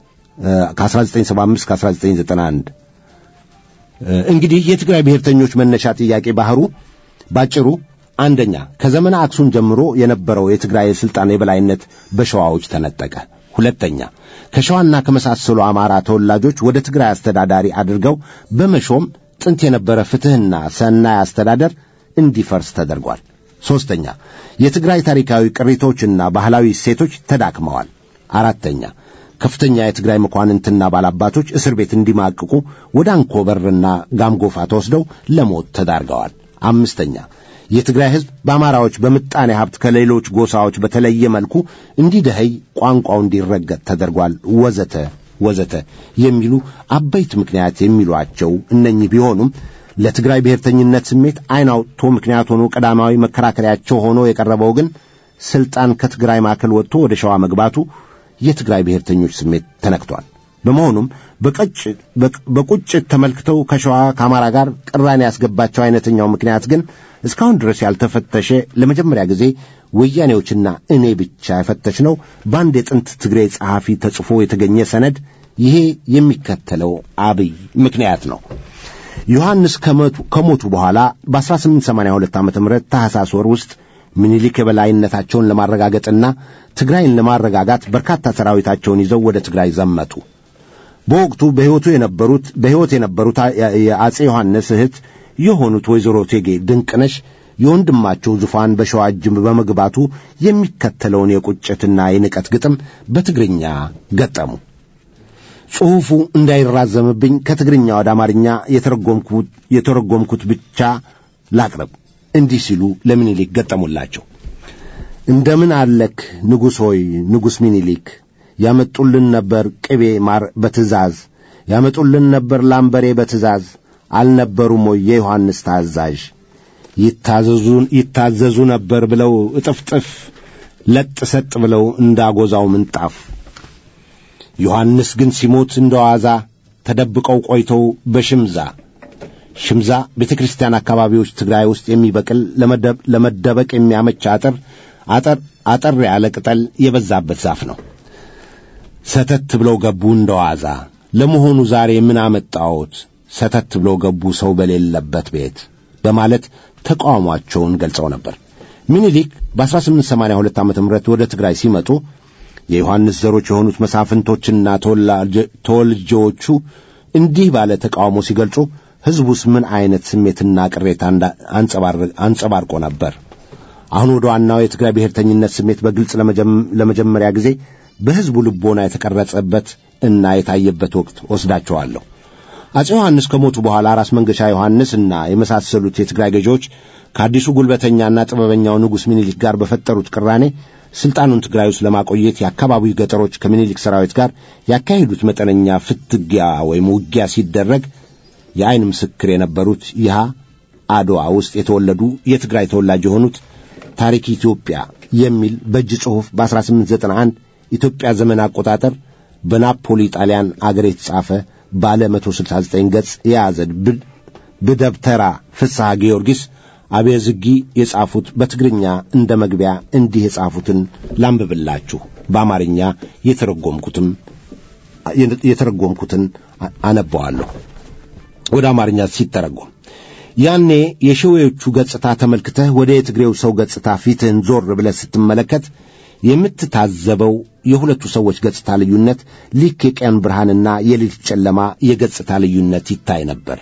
Speaker 2: ከ1975 ከ1991 እንግዲህ የትግራይ ብሔርተኞች መነሻ ጥያቄ ባህሩ ባጭሩ አንደኛ ከዘመነ አክሱም ጀምሮ የነበረው የትግራይ የሥልጣን የበላይነት በሸዋዎች ተነጠቀ። ሁለተኛ ከሸዋና ከመሳሰሉ አማራ ተወላጆች ወደ ትግራይ አስተዳዳሪ አድርገው በመሾም ጥንት የነበረ ፍትሕና ሰናይ አስተዳደር እንዲፈርስ ተደርጓል። ሦስተኛ የትግራይ ታሪካዊ ቅሪቶችና ባህላዊ እሴቶች ተዳክመዋል። አራተኛ ከፍተኛ የትግራይ መኳንንትና ባላባቶች እስር ቤት እንዲማቅቁ ወደ አንኮበርና ጋምጎፋ ተወስደው ለሞት ተዳርገዋል። አምስተኛ የትግራይ ሕዝብ በአማራዎች በምጣኔ ሀብት ከሌሎች ጎሳዎች በተለየ መልኩ እንዲደኸይ፣ ቋንቋው እንዲረገጥ ተደርጓል። ወዘተ ወዘተ የሚሉ አበይት ምክንያት የሚሏቸው እነኚህ ቢሆኑም ለትግራይ ብሔርተኝነት ስሜት ዓይን አውጥቶ ምክንያት ሆኖ ቀዳማዊ መከራከሪያቸው ሆኖ የቀረበው ግን ስልጣን ከትግራይ ማዕከል ወጥቶ ወደ ሸዋ መግባቱ የትግራይ ብሔርተኞች ስሜት ተነክቷል። በመሆኑም በቁጭት ተመልክተው ከሸዋ ከአማራ ጋር ቅራኔ ያስገባቸው አይነተኛው ምክንያት ግን እስካሁን ድረስ ያልተፈተሸ ለመጀመሪያ ጊዜ ወያኔዎችና እኔ ብቻ የፈተሽ ነው በአንድ የጥንት ትግሬ ጸሐፊ ተጽፎ የተገኘ ሰነድ ይሄ የሚከተለው አብይ ምክንያት ነው። ዮሐንስ ከሞቱ በኋላ በ1882 ዓ ም ታሕሳስ ወር ውስጥ ምኒልክ የበላይነታቸውን ለማረጋገጥና ትግራይን ለማረጋጋት በርካታ ሰራዊታቸውን ይዘው ወደ ትግራይ ዘመቱ። በወቅቱ በሕይወቱ የነበሩት በሕይወት የነበሩት የአጼ ዮሐንስ እህት የሆኑት ወይዘሮ ቴጌ ድንቅነሽ የወንድማቸው ዙፋን በሸዋ እጅ በመግባቱ የሚከተለውን የቁጭትና የንቀት ግጥም በትግርኛ ገጠሙ። ጽሑፉ እንዳይራዘምብኝ ከትግርኛ ወደ አማርኛ የተረጎምኩት ብቻ ላቅርብ። እንዲህ ሲሉ ለምኒልክ ገጠሙላቸው። እንደምን አለክ ንጉሥ ሆይ ንጉሥ ሚኒሊክ ያመጡልን ነበር ቅቤ ማር በትእዛዝ ያመጡልን ነበር ላምበሬ በትእዛዝ አልነበሩም ወይ የዮሐንስ ታዛዥ ይታዘዙ ነበር ብለው እጥፍጥፍ ለጥ ሰጥ ብለው እንዳጎዛው ምንጣፍ ዮሐንስ ግን ሲሞት እንደ ዋዛ ተደብቀው ቆይተው በሽምዛ ሽምዛ ቤተ ክርስቲያን አካባቢዎች ትግራይ ውስጥ የሚበቅል ለመደበቅ የሚያመች አጥር አጠር አጠር ያለ ቅጠል የበዛበት ዛፍ ነው። ሰተት ብለው ገቡ እንደ ዋዛ። ለመሆኑ ዛሬ ምን አመጣዎት? ሰተት ብለው ገቡ ሰው በሌለበት ቤት በማለት ተቃውሟቸውን ገልጸው ነበር። ሚኒሊክ በ1882 ዓ ም ወደ ትግራይ ሲመጡ የዮሐንስ ዘሮች የሆኑት መሳፍንቶችና ተወልጆዎቹ እንዲህ ባለ ተቃውሞ ሲገልጹ ሕዝቡስ ምን ዐይነት ስሜትና ቅሬታ አንጸባርቆ ነበር? አሁን ወደ ዋናው የትግራይ ብሔርተኝነት ስሜት በግልጽ ለመጀመሪያ ጊዜ በሕዝቡ ልቦና የተቀረጸበት እና የታየበት ወቅት ወስዳቸዋለሁ። አፄ ዮሐንስ ከሞቱ በኋላ ራስ መንገሻ ዮሐንስ እና የመሳሰሉት የትግራይ ገዢዎች ከአዲሱ ጉልበተኛና ጥበበኛው ንጉሥ ሚኒሊክ ጋር በፈጠሩት ቅራኔ ሥልጣኑን ትግራይ ውስጥ ለማቆየት የአካባቢው ገጠሮች ከሚኒሊክ ሰራዊት ጋር ያካሄዱት መጠነኛ ፍትጊያ ወይም ውጊያ ሲደረግ የዐይን ምስክር የነበሩት ይሃ አድዋ ውስጥ የተወለዱ የትግራይ ተወላጅ የሆኑት ታሪክ ኢትዮጵያ የሚል በእጅ ጽሑፍ በ1891 ኢትዮጵያ ዘመን አቆጣጠር በናፖሊ ጣሊያን አገር የተጻፈ ባለ 169 ገጽ የያዘ ብደብተራ ፍስሐ ጊዮርጊስ አቤዝጊ የጻፉት በትግርኛ እንደ መግቢያ እንዲህ የጻፉትን ላንብብላችሁ። በአማርኛ የተረጎምኩትም የተረጎምኩትን አነበዋለሁ። ወደ አማርኛ ሲተረጎም ያኔ የሸዌዎቹ ገጽታ ተመልክተህ ወደ የትግሬው ሰው ገጽታ ፊትህን ዞር ብለህ ስትመለከት የምትታዘበው የሁለቱ ሰዎች ገጽታ ልዩነት ልክ የቀን ብርሃንና የሌሊት ጨለማ የገጽታ ልዩነት ይታይ ነበር።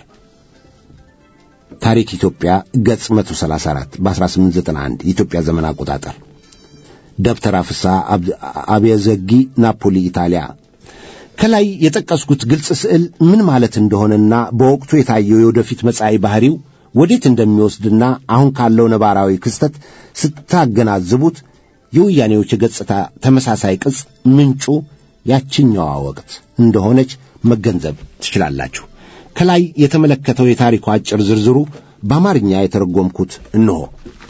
Speaker 2: ታሪክ ኢትዮጵያ ገጽ 134 በ1891 የኢትዮጵያ ዘመን አቆጣጠር ደብተራ ፍስሐ አብየዘጊ ናፖሊ ኢጣሊያ ከላይ የጠቀስኩት ግልጽ ስዕል ምን ማለት እንደሆነና በወቅቱ የታየው የወደፊት መጻኢ ባህሪው ወዴት እንደሚወስድና አሁን ካለው ነባራዊ ክስተት ስታገናዝቡት የወያኔዎች የገጽታ ተመሳሳይ ቅጽ ምንጩ ያችኛዋ ወቅት እንደሆነች መገንዘብ ትችላላችሁ። ከላይ የተመለከተው የታሪኩ አጭር ዝርዝሩ በአማርኛ የተረጎምኩት እንሆ።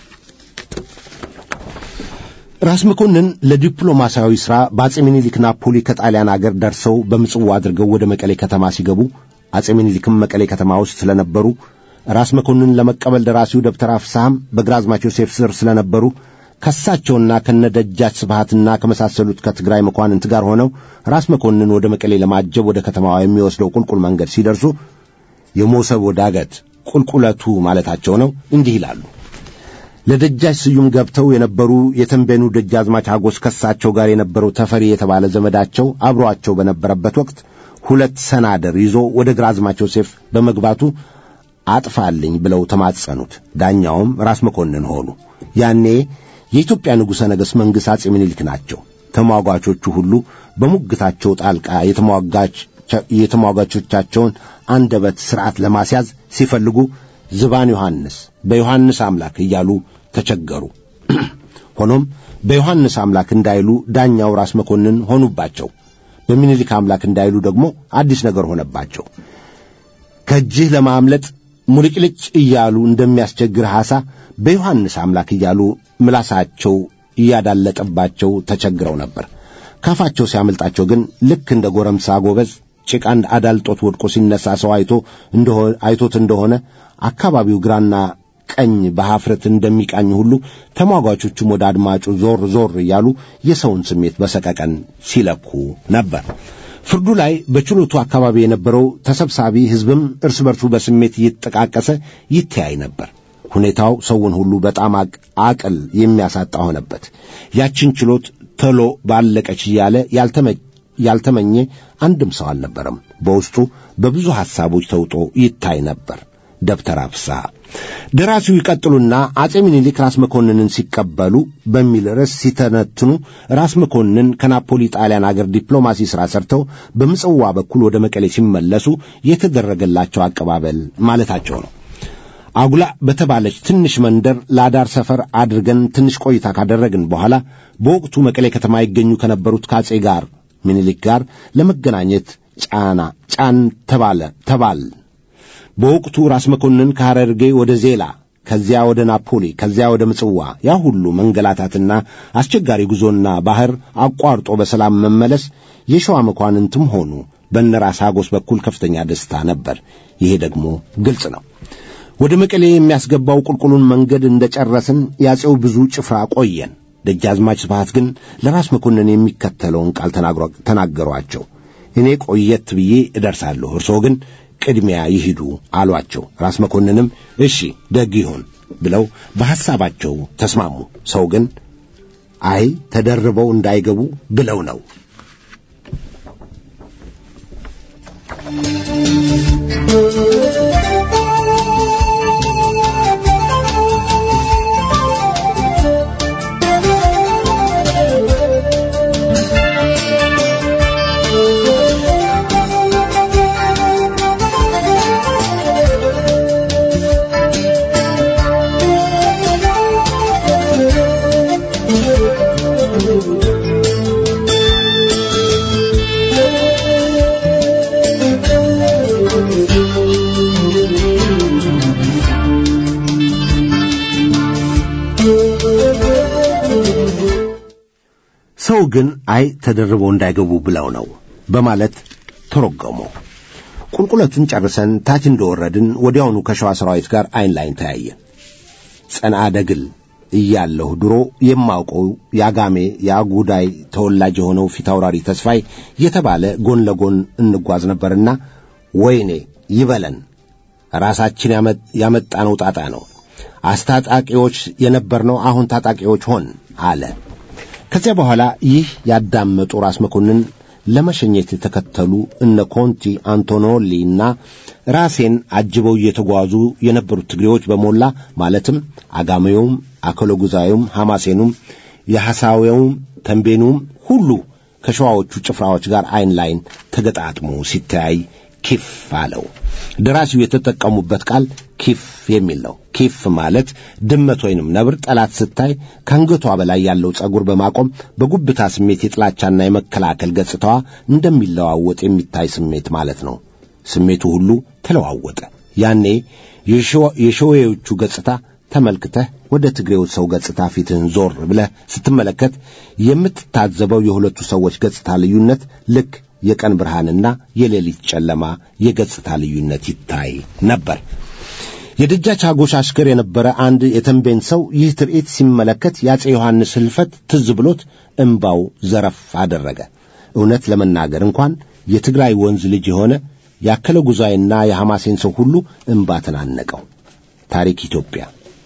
Speaker 2: ራስ መኮንን ለዲፕሎማሲያዊ ሥራ በአጼ ምኒልክ ናፖሊ ከጣሊያን አገር ደርሰው በምጽዋ አድርገው ወደ መቀሌ ከተማ ሲገቡ አጼ ምኒልክም መቀሌ ከተማ ውስጥ ስለነበሩ ራስ መኮንን ለመቀበል ደራሲው ደብተራ ፍስሐም በግራዝማች ዮሴፍ ስር ስለነበሩ ከሳቸውና ከነደጃች ስብሃትና ከመሳሰሉት ከትግራይ መኳንንት ጋር ሆነው ራስ መኮንን ወደ መቀሌ ለማጀብ ወደ ከተማዋ የሚወስደው ቁልቁል መንገድ ሲደርሱ የሞሰብ ዳገት ቁልቁለቱ ማለታቸው ነው። እንዲህ ይላሉ። ለደጃች ስዩም ገብተው የነበሩ የተንቤኑ ደጃዝማች አጎስ ከሳቸው ጋር የነበረው ተፈሪ የተባለ ዘመዳቸው አብሮአቸው በነበረበት ወቅት ሁለት ሰናደር ይዞ ወደ ግራዝማች ዮሴፍ በመግባቱ አጥፋልኝ ብለው ተማጸኑት። ዳኛውም ራስ መኮንን ሆኑ። ያኔ የኢትዮጵያ ንጉሠ ነገሥት መንግሥት አጼ ምኒልክ ናቸው። ተሟጓቾቹ ሁሉ በሙግታቸው ጣልቃ የተሟጓቾቻቸውን አንደበት ሥርዓት ለማስያዝ ሲፈልጉ ዝባን ዮሐንስ በዮሐንስ አምላክ እያሉ ተቸገሩ። ሆኖም በዮሐንስ አምላክ እንዳይሉ ዳኛው ራስ መኮንን ሆኑባቸው። በሚኒሊክ አምላክ እንዳይሉ ደግሞ አዲስ ነገር ሆነባቸው። ከእጅህ ለማምለጥ ሙልጭልጭ እያሉ እንደሚያስቸግር ሐሳ በዮሐንስ አምላክ እያሉ ምላሳቸው እያዳለጠባቸው ተቸግረው ነበር። ካፋቸው ሲያመልጣቸው ግን ልክ እንደ ጎረምሳ ጎበዝ ጭቃ አዳልጦት ወድቆ ሲነሳ ሰው አይቶ አይቶት እንደሆነ አካባቢው ግራና ቀኝ በሐፍረት እንደሚቃኝ ሁሉ ተሟጓቾቹም ወደ አድማጩ ዞር ዞር እያሉ የሰውን ስሜት በሰቀቀን ሲለኩ ነበር። ፍርዱ ላይ በችሎቱ አካባቢ የነበረው ተሰብሳቢ ሕዝብም እርስ በርሱ በስሜት እየተጠቃቀሰ ይተያይ ነበር። ሁኔታው ሰውን ሁሉ በጣም አቅል የሚያሳጣ ሆነበት። ያችን ችሎት ቶሎ ባለቀች እያለ ያልተመኘ አንድም ሰው አልነበረም። በውስጡ በብዙ ሐሳቦች ተውጦ ይታይ ነበር። ደብተራ ፍስሐ ደራሲው ይቀጥሉና አጼ ምኒልክ ራስ መኮንንን ሲቀበሉ በሚል ርዕስ ሲተነትኑ ራስ መኮንን ከናፖሊ ጣሊያን አገር ዲፕሎማሲ ሥራ ሰርተው በምጽዋ በኩል ወደ መቀሌ ሲመለሱ የተደረገላቸው አቀባበል ማለታቸው ነው። አጉላ በተባለች ትንሽ መንደር ለአዳር ሰፈር አድርገን ትንሽ ቆይታ ካደረግን በኋላ በወቅቱ መቀሌ ከተማ ይገኙ ከነበሩት ከአጼ ጋር ምኒልክ ጋር ለመገናኘት ጫና ጫን ተባለ ተባል በወቅቱ ራስ መኮንን ከሐረርጌ ወደ ዜላ ከዚያ ወደ ናፖሊ ከዚያ ወደ ምጽዋ ያ ሁሉ መንገላታትና አስቸጋሪ ጉዞና ባህር አቋርጦ በሰላም መመለስ የሸዋ መኳንንትም ሆኑ በነራስ አጎስ በኩል ከፍተኛ ደስታ ነበር። ይሄ ደግሞ ግልጽ ነው። ወደ መቀሌ የሚያስገባው ቁልቁሉን መንገድ እንደ ጨረስን ያጼው ብዙ ጭፍራ ቆየን። ደጃዝማች ስብሐት ግን ለራስ መኮንን የሚከተለውን ቃል ተናገሯቸው። እኔ ቆየት ብዬ እደርሳለሁ፣ እርስዎ ግን ቅድሚያ ይሂዱ አሏቸው። ራስ መኮንንም እሺ ደግ ይሁን ብለው በሐሳባቸው ተስማሙ። ሰው ግን አይ ተደርበው እንዳይገቡ ብለው ነው። ሰው ግን አይ ተደርበው እንዳይገቡ ብለው ነው በማለት ተረጎመው። ቁልቁለቱን ጨርሰን ታች እንደወረድን ወዲያውኑ ከሸዋ ሰራዊት ጋር አይን ላይን ተያየን። ጸንዓ ደግል እያለሁ ድሮ የማውቀው የአጋሜ የአጉዳይ ተወላጅ የሆነው ፊታውራሪ ተስፋይ የተባለ ጎን ለጎን እንጓዝ ነበርና ወይኔ ይበለን ራሳችን ያመጣነው ጣጣ ነው። አስታጣቂዎች የነበርነው አሁን ታጣቂዎች ሆን አለ። ከዚያ በኋላ ይህ ያዳመጡ ራስ መኮንን ለመሸኘት የተከተሉ እነ ኮንቲ አንቶኖሊ እና ራሴን አጅበው እየተጓዙ የነበሩት ትግሬዎች በሞላ ማለትም አጋሜውም፣ አከለጉዛዩም፣ ሐማሴኑም፣ የሐሳዌውም፣ ተንቤኑም ሁሉ ከሸዋዎቹ ጭፍራዎች ጋር አይን ላይን ተገጣጥሞ ሲተያይ ኪፍ አለው። ደራሲው የተጠቀሙበት ቃል ኪፍ የሚል ነው። ኪፍ ማለት ድመት ወይንም ነብር ጠላት ስታይ ከአንገቷ በላይ ያለው ጸጉር በማቆም በጉብታ ስሜት የጥላቻና የመከላከል ገጽታዋ እንደሚለዋወጥ የሚታይ ስሜት ማለት ነው። ስሜቱ ሁሉ ተለዋወጠ። ያኔ የሸዌዎቹ ገጽታ ተመልክተህ ወደ ትግሬው ሰው ገጽታ ፊትህን ዞር ብለህ ስትመለከት የምትታዘበው የሁለቱ ሰዎች ገጽታ ልዩነት ልክ የቀን ብርሃንና የሌሊት ጨለማ የገጽታ ልዩነት ይታይ ነበር። የደጃች አጎሽ አሽከር የነበረ አንድ የተንቤን ሰው ይህ ትርኢት ሲመለከት የአፄ ዮሐንስ ሕልፈት ትዝ ብሎት እምባው ዘረፍ አደረገ። እውነት ለመናገር እንኳን የትግራይ ወንዝ ልጅ የሆነ ያከለ ጉዛይና የሐማሴን ሰው ሁሉ እምባ ተናነቀው። ታሪክ ኢትዮጵያ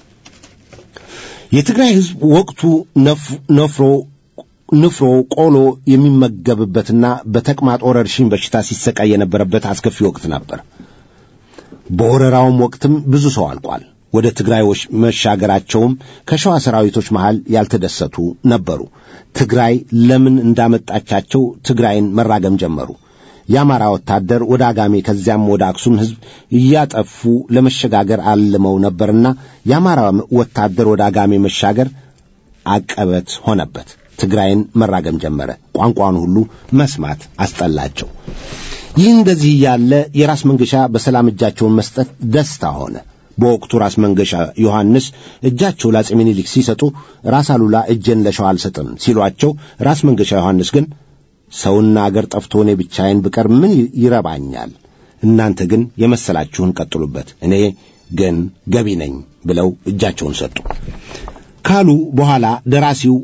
Speaker 2: የትግራይ ሕዝብ ወቅቱ ነፍሮ ንፍሮ ቆሎ የሚመገብበትና በተቅማጥ ወረርሽኝ በሽታ ሲሰቃይ የነበረበት አስከፊ ወቅት ነበር። በወረራውም ወቅትም ብዙ ሰው አልቋል። ወደ ትግራይ መሻገራቸውም ከሸዋ ሰራዊቶች መሃል ያልተደሰቱ ነበሩ። ትግራይ ለምን እንዳመጣቻቸው ትግራይን መራገም ጀመሩ። የአማራ ወታደር ወደ አጋሜ ከዚያም ወደ አክሱም ሕዝብ እያጠፉ ለመሸጋገር አልመው ነበርና የአማራ ወታደር ወደ አጋሜ መሻገር አቀበት ሆነበት። ትግራይን መራገም ጀመረ። ቋንቋን ሁሉ መስማት አስጠላቸው። ይህ እንደዚህ እያለ የራስ መንገሻ በሰላም እጃቸውን መስጠት ደስታ ሆነ። በወቅቱ ራስ መንገሻ ዮሐንስ እጃቸው ለአፄ ምኒልክ ሲሰጡ ራስ አሉላ እጄን ለሸዋ አልሰጥም ሲሏቸው፣ ራስ መንገሻ ዮሐንስ ግን ሰውና አገር ጠፍቶ እኔ ብቻዬን ብቀር ምን ይረባኛል? እናንተ ግን የመሰላችሁን ቀጥሉበት፣ እኔ ግን ገቢ ነኝ ብለው እጃቸውን ሰጡ ካሉ በኋላ ደራሲው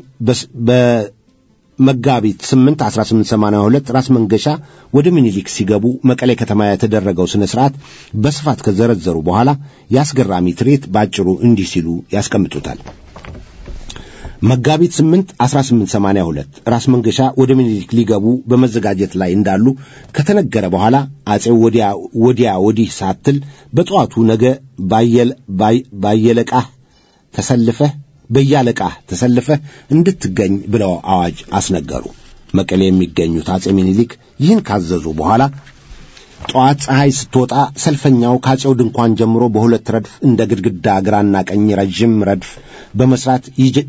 Speaker 2: በመጋቢት 8 1882 ራስ መንገሻ ወደ ምኒልክ ሲገቡ መቀሌ ከተማ የተደረገው ሥነ ሥርዓት በስፋት ከዘረዘሩ በኋላ የአስገራሚ ትርኢት ባጭሩ እንዲህ ሲሉ ያስቀምጡታል። መጋቢት 8 1882 ራስ መንገሻ ወደ ምኒልክ ሊገቡ በመዘጋጀት ላይ እንዳሉ ከተነገረ በኋላ አፄው ወዲያ ወዲያ ወዲህ ሳትል በጠዋቱ ነገ ባየለቃህ ተሰልፈህ በያለቃህ ተሰልፈህ እንድትገኝ ብለው አዋጅ አስነገሩ። መቀሌ የሚገኙት አፄ ምኒልክ ይህን ካዘዙ በኋላ ጠዋት ፀሐይ ስትወጣ ሰልፈኛው ከአፄው ድንኳን ጀምሮ በሁለት ረድፍ እንደ ግድግዳ ግራና ቀኝ ረዥም ረድፍ በመስራት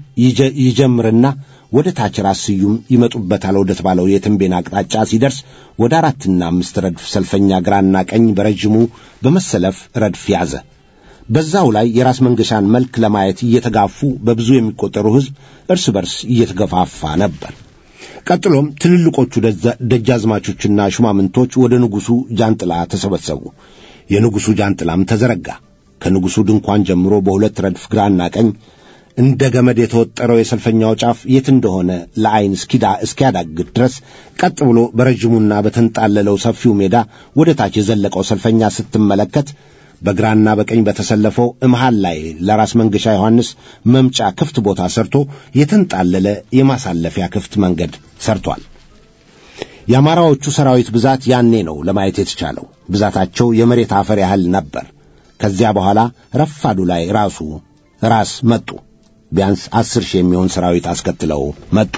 Speaker 2: ይጀምርና ወደ ታች ራስ ስዩም ይመጡበታል ወደ ተባለው የትንቤን አቅጣጫ ሲደርስ ወደ አራትና አምስት ረድፍ ሰልፈኛ ግራና ቀኝ በረዥሙ በመሰለፍ ረድፍ ያዘ። በዛው ላይ የራስ መንገሻን መልክ ለማየት እየተጋፉ በብዙ የሚቆጠሩ ሕዝብ እርስ በርስ እየተገፋፋ ነበር። ቀጥሎም ትልልቆቹ ደጃዝማቾችና ሹማምንቶች ወደ ንጉሡ ጃንጥላ ተሰበሰቡ። የንጉሡ ጃንጥላም ተዘረጋ። ከንጉሡ ድንኳን ጀምሮ በሁለት ረድፍ ግራና ቀኝ እንደ ገመድ የተወጠረው የሰልፈኛው ጫፍ የት እንደሆነ ለዐይን እስኪዳ እስኪያዳግት ድረስ ቀጥ ብሎ በረዥሙና በተንጣለለው ሰፊው ሜዳ ወደ ታች የዘለቀው ሰልፈኛ ስትመለከት በግራና በቀኝ በተሰለፈው መሃል ላይ ለራስ መንገሻ ዮሐንስ መምጫ ክፍት ቦታ ሰርቶ የተንጣለለ የማሳለፊያ ክፍት መንገድ ሰርቷል። የአማራዎቹ ሰራዊት ብዛት ያኔ ነው ለማየት የተቻለው። ብዛታቸው የመሬት አፈር ያህል ነበር። ከዚያ በኋላ ረፋዱ ላይ ራሱ ራስ መጡ። ቢያንስ አስር ሺህ የሚሆን ሰራዊት አስከትለው መጡ።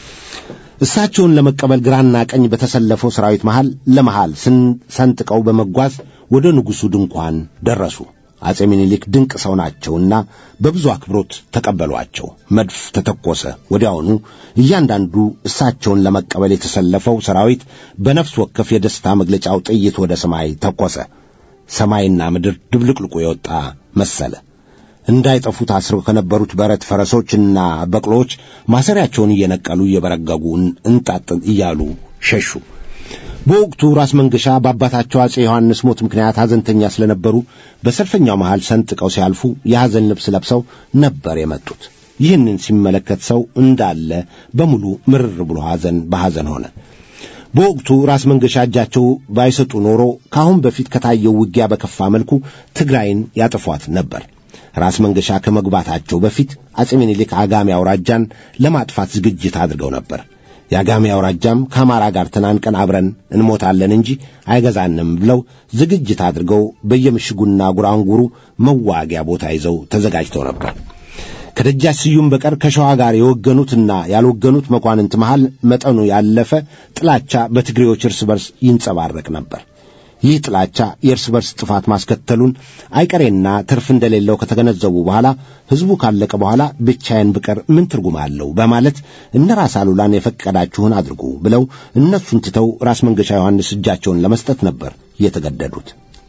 Speaker 2: እሳቸውን ለመቀበል ግራና ቀኝ በተሰለፈው ሰራዊት መሃል ለመሃል ሰንጥቀው በመጓዝ ወደ ንጉሡ ድንኳን ደረሱ። አፄ ምኒልክ ድንቅ ሰው ናቸውና በብዙ አክብሮት ተቀበሏቸው። መድፍ ተተኮሰ። ወዲያውኑ እያንዳንዱ እሳቸውን ለመቀበል የተሰለፈው ሰራዊት በነፍስ ወከፍ የደስታ መግለጫው ጥይት ወደ ሰማይ ተኮሰ። ሰማይና ምድር ድብልቅልቁ የወጣ መሰለ። እንዳይጠፉ ታስረው ከነበሩት በረት ፈረሶችና በቅሎች ማሰሪያቸውን እየነቀሉ እየበረገጉ እንጣጥ እያሉ ሸሹ። በወቅቱ ራስ መንገሻ በአባታቸው አፄ ዮሐንስ ሞት ምክንያት ሐዘንተኛ ስለነበሩ በሰልፈኛው መሃል ሰንጥቀው ሲያልፉ የሐዘን ልብስ ለብሰው ነበር የመጡት። ይህንን ሲመለከት ሰው እንዳለ በሙሉ ምርር ብሎ ሐዘን በሐዘን ሆነ። በወቅቱ ራስ መንገሻ እጃቸው ባይሰጡ ኖሮ ከአሁን በፊት ከታየው ውጊያ በከፋ መልኩ ትግራይን ያጠፏት ነበር። ራስ መንገሻ ከመግባታቸው በፊት አፄ ምኒልክ አጋሜ አውራጃን ለማጥፋት ዝግጅት አድርገው ነበር። የአጋሜ አውራጃም ከአማራ ጋር ተናንቀን አብረን እንሞታለን እንጂ አይገዛንም ብለው ዝግጅት አድርገው በየምሽጉና ጉራንጉሩ መዋጊያ ቦታ ይዘው ተዘጋጅተው ነበር። ከደጃች ስዩም በቀር ከሸዋ ጋር የወገኑትና ያልወገኑት መኳንንት መሃል መጠኑ ያለፈ ጥላቻ በትግሬዎች እርስ በርስ ይንጸባረቅ ነበር። ይህ ጥላቻ የእርስ በርስ ጥፋት ማስከተሉን አይቀሬና ትርፍ እንደሌለው ከተገነዘቡ በኋላ ሕዝቡ ካለቀ በኋላ ብቻዬን ብቀር ምን ትርጉም አለው በማለት እነ ራስ አሉላን የፈቀዳችሁን አድርጉ ብለው እነሱን ትተው ራስ መንገሻ ዮሐንስ እጃቸውን ለመስጠት ነበር የተገደዱት።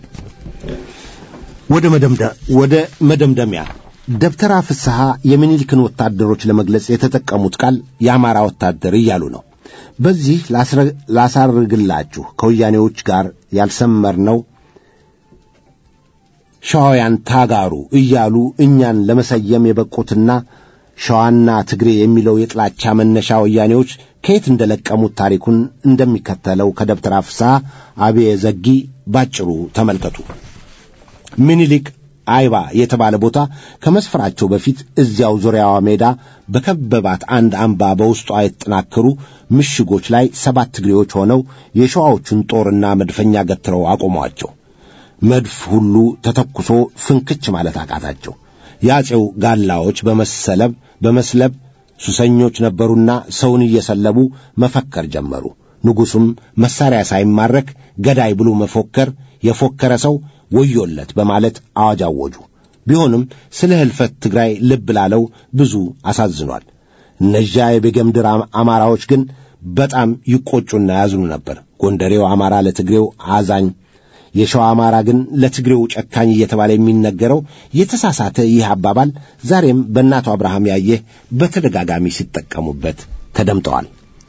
Speaker 2: ወደ ወደ መደምደሚያ ደብተራ ፍስሐ የሚኒሊክን ወታደሮች ለመግለጽ የተጠቀሙት ቃል የአማራ ወታደር እያሉ ነው። በዚህ ላሳርግላችሁ ከወያኔዎች ጋር ያልሰመርነው ሸዋውያን ታጋሩ እያሉ እኛን ለመሰየም የበቁትና ሸዋና ትግሬ የሚለው የጥላቻ መነሻ ወያኔዎች ከየት እንደለቀሙት ታሪኩን እንደሚከተለው ከደብተራ ፍስሐ አብየ ዘጊ ባጭሩ ተመልከቱ። ሚኒሊክ አይባ የተባለ ቦታ ከመስፈራቸው በፊት እዚያው ዙሪያዋ ሜዳ በከበባት አንድ አምባ በውስጧ የተጠናከሩ ምሽጎች ላይ ሰባት ትግሬዎች ሆነው የሸዋዎቹን ጦርና መድፈኛ ገትረው አቆሟቸው። መድፍ ሁሉ ተተኩሶ ፍንክች ማለት አቃታቸው። የአፄው ጋላዎች በመሰለብ በመስለብ ሱሰኞች ነበሩና ሰውን እየሰለቡ መፈከር ጀመሩ። ንጉሡም መሣሪያ ሳይማረክ ገዳይ ብሎ መፎከር የፎከረ ሰው ወዮለት በማለት አዋጅ አወጁ። ቢሆንም ስለ ሕልፈት ትግራይ ልብ ላለው ብዙ አሳዝኗል። እነዚያ የቤገምድር አማራዎች ግን በጣም ይቆጩና ያዝኑ ነበር። ጎንደሬው አማራ ለትግሬው አዛኝ የሸዋ አማራ ግን ለትግሬው ጨካኝ እየተባለ የሚነገረው የተሳሳተ ይህ አባባል ዛሬም በእናቱ አብርሃም ያየህ በተደጋጋሚ ሲጠቀሙበት ተደምጠዋል።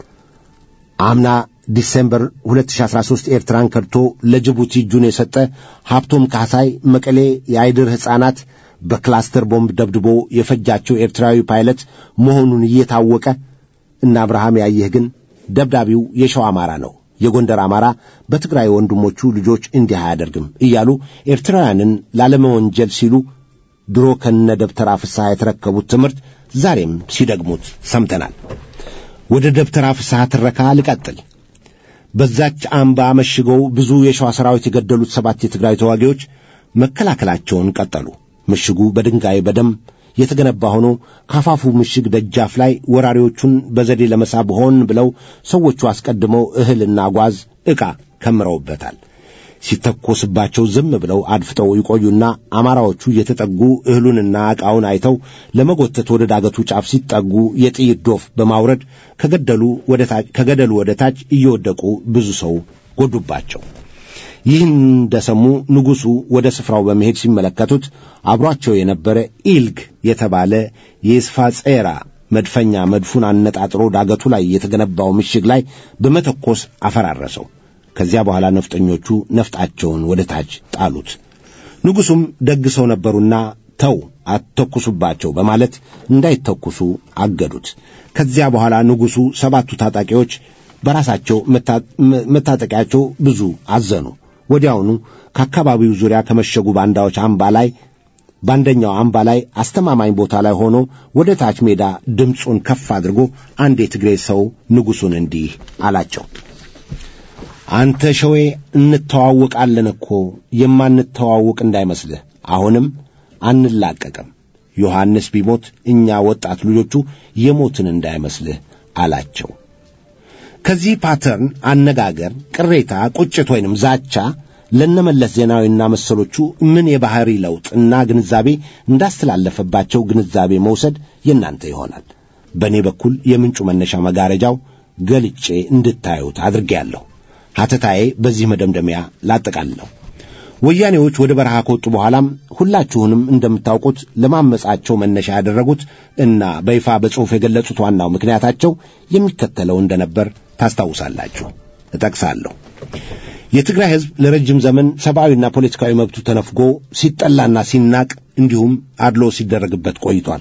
Speaker 2: አምና ዲሴምበር 2013 ኤርትራን ከድቶ ለጅቡቲ እጁን የሰጠ ሀብቶም ካሳይ መቀሌ የአይድር ሕፃናት በክላስተር ቦምብ ደብድቦ የፈጃቸው ኤርትራዊ ፓይለት መሆኑን እየታወቀ እና አብርሃም ያየህ ግን ደብዳቢው የሸዋ አማራ ነው የጎንደር አማራ በትግራይ ወንድሞቹ ልጆች እንዲህ አያደርግም እያሉ ኤርትራውያንን ላለመወንጀል ሲሉ ድሮ ከነ ደብተራ ፍስሐ የተረከቡት ትምህርት ዛሬም ሲደግሙት ሰምተናል። ወደ ደብተራ ፍስሐ ትረካ ልቀጥል። በዛች አምባ መሽገው ብዙ የሸዋ ሰራዊት የገደሉት ሰባት የትግራይ ተዋጊዎች መከላከላቸውን ቀጠሉ። ምሽጉ በድንጋይ በደም የተገነባ ሆኖ ካፋፉ ምሽግ ደጃፍ ላይ ወራሪዎቹን በዘዴ ለመሳብ ሆን ብለው ሰዎቹ አስቀድመው እህልና ጓዝ ዕቃ ከምረውበታል። ሲተኮስባቸው ዝም ብለው አድፍጠው ይቆዩና አማራዎቹ እየተጠጉ እህሉንና ዕቃውን አይተው ለመጎተት ወደ ዳገቱ ጫፍ ሲጠጉ የጥይት ዶፍ በማውረድ ከገደሉ ወደ ታች እየወደቁ ብዙ ሰው ጎዱባቸው። ይህን እንደሰሙ ንጉሡ ወደ ስፍራው በመሄድ ሲመለከቱት አብሯቸው የነበረ ኢልግ የተባለ የስፋጼራ መድፈኛ መድፉን አነጣጥሮ ዳገቱ ላይ የተገነባው ምሽግ ላይ በመተኮስ አፈራረሰው። ከዚያ በኋላ ነፍጠኞቹ ነፍጣቸውን ወደ ታች ጣሉት። ንጉሡም ደግ ሰው ነበሩና ተው አትተኩሱባቸው በማለት እንዳይተኩሱ አገዱት። ከዚያ በኋላ ንጉሡ ሰባቱ ታጣቂዎች በራሳቸው መታጠቂያቸው ብዙ አዘኑ። ወዲያውኑ ከአካባቢው ዙሪያ ከመሸጉ ባንዳዎች አምባ ላይ በአንደኛው አምባ ላይ አስተማማኝ ቦታ ላይ ሆኖ ወደ ታች ሜዳ ድምፁን ከፍ አድርጎ አንድ የትግሬ ሰው ንጉሡን እንዲህ አላቸው። አንተ ሸዌ እንተዋወቃለን እኮ የማንተዋወቅ እንዳይመስልህ። አሁንም አንላቀቅም። ዮሐንስ ቢሞት እኛ ወጣት ልጆቹ የሞትን እንዳይመስልህ አላቸው። ከዚህ ፓተርን አነጋገር ቅሬታ፣ ቁጭት ወይንም ዛቻ ለነመለስ ዜናዊና መሰሎቹ ምን የባህሪ ለውጥ እና ግንዛቤ እንዳስተላለፈባቸው ግንዛቤ መውሰድ የእናንተ ይሆናል። በእኔ በኩል የምንጩ መነሻ መጋረጃው ገልጬ እንድታዩት አድርጌያለሁ። ሐተታዬ በዚህ መደምደሚያ ላጠቃልለው። ወያኔዎች ወደ በረሃ ከወጡ በኋላም ሁላችሁንም እንደምታውቁት ለማመጻቸው መነሻ ያደረጉት እና በይፋ በጽሑፍ የገለጹት ዋናው ምክንያታቸው የሚከተለው እንደነበር ታስታውሳላችሁ። እጠቅሳለሁ። የትግራይ ሕዝብ ለረጅም ዘመን ሰብአዊና ፖለቲካዊ መብቱ ተነፍጎ ሲጠላና ሲናቅ እንዲሁም አድሎ ሲደረግበት ቆይቷል።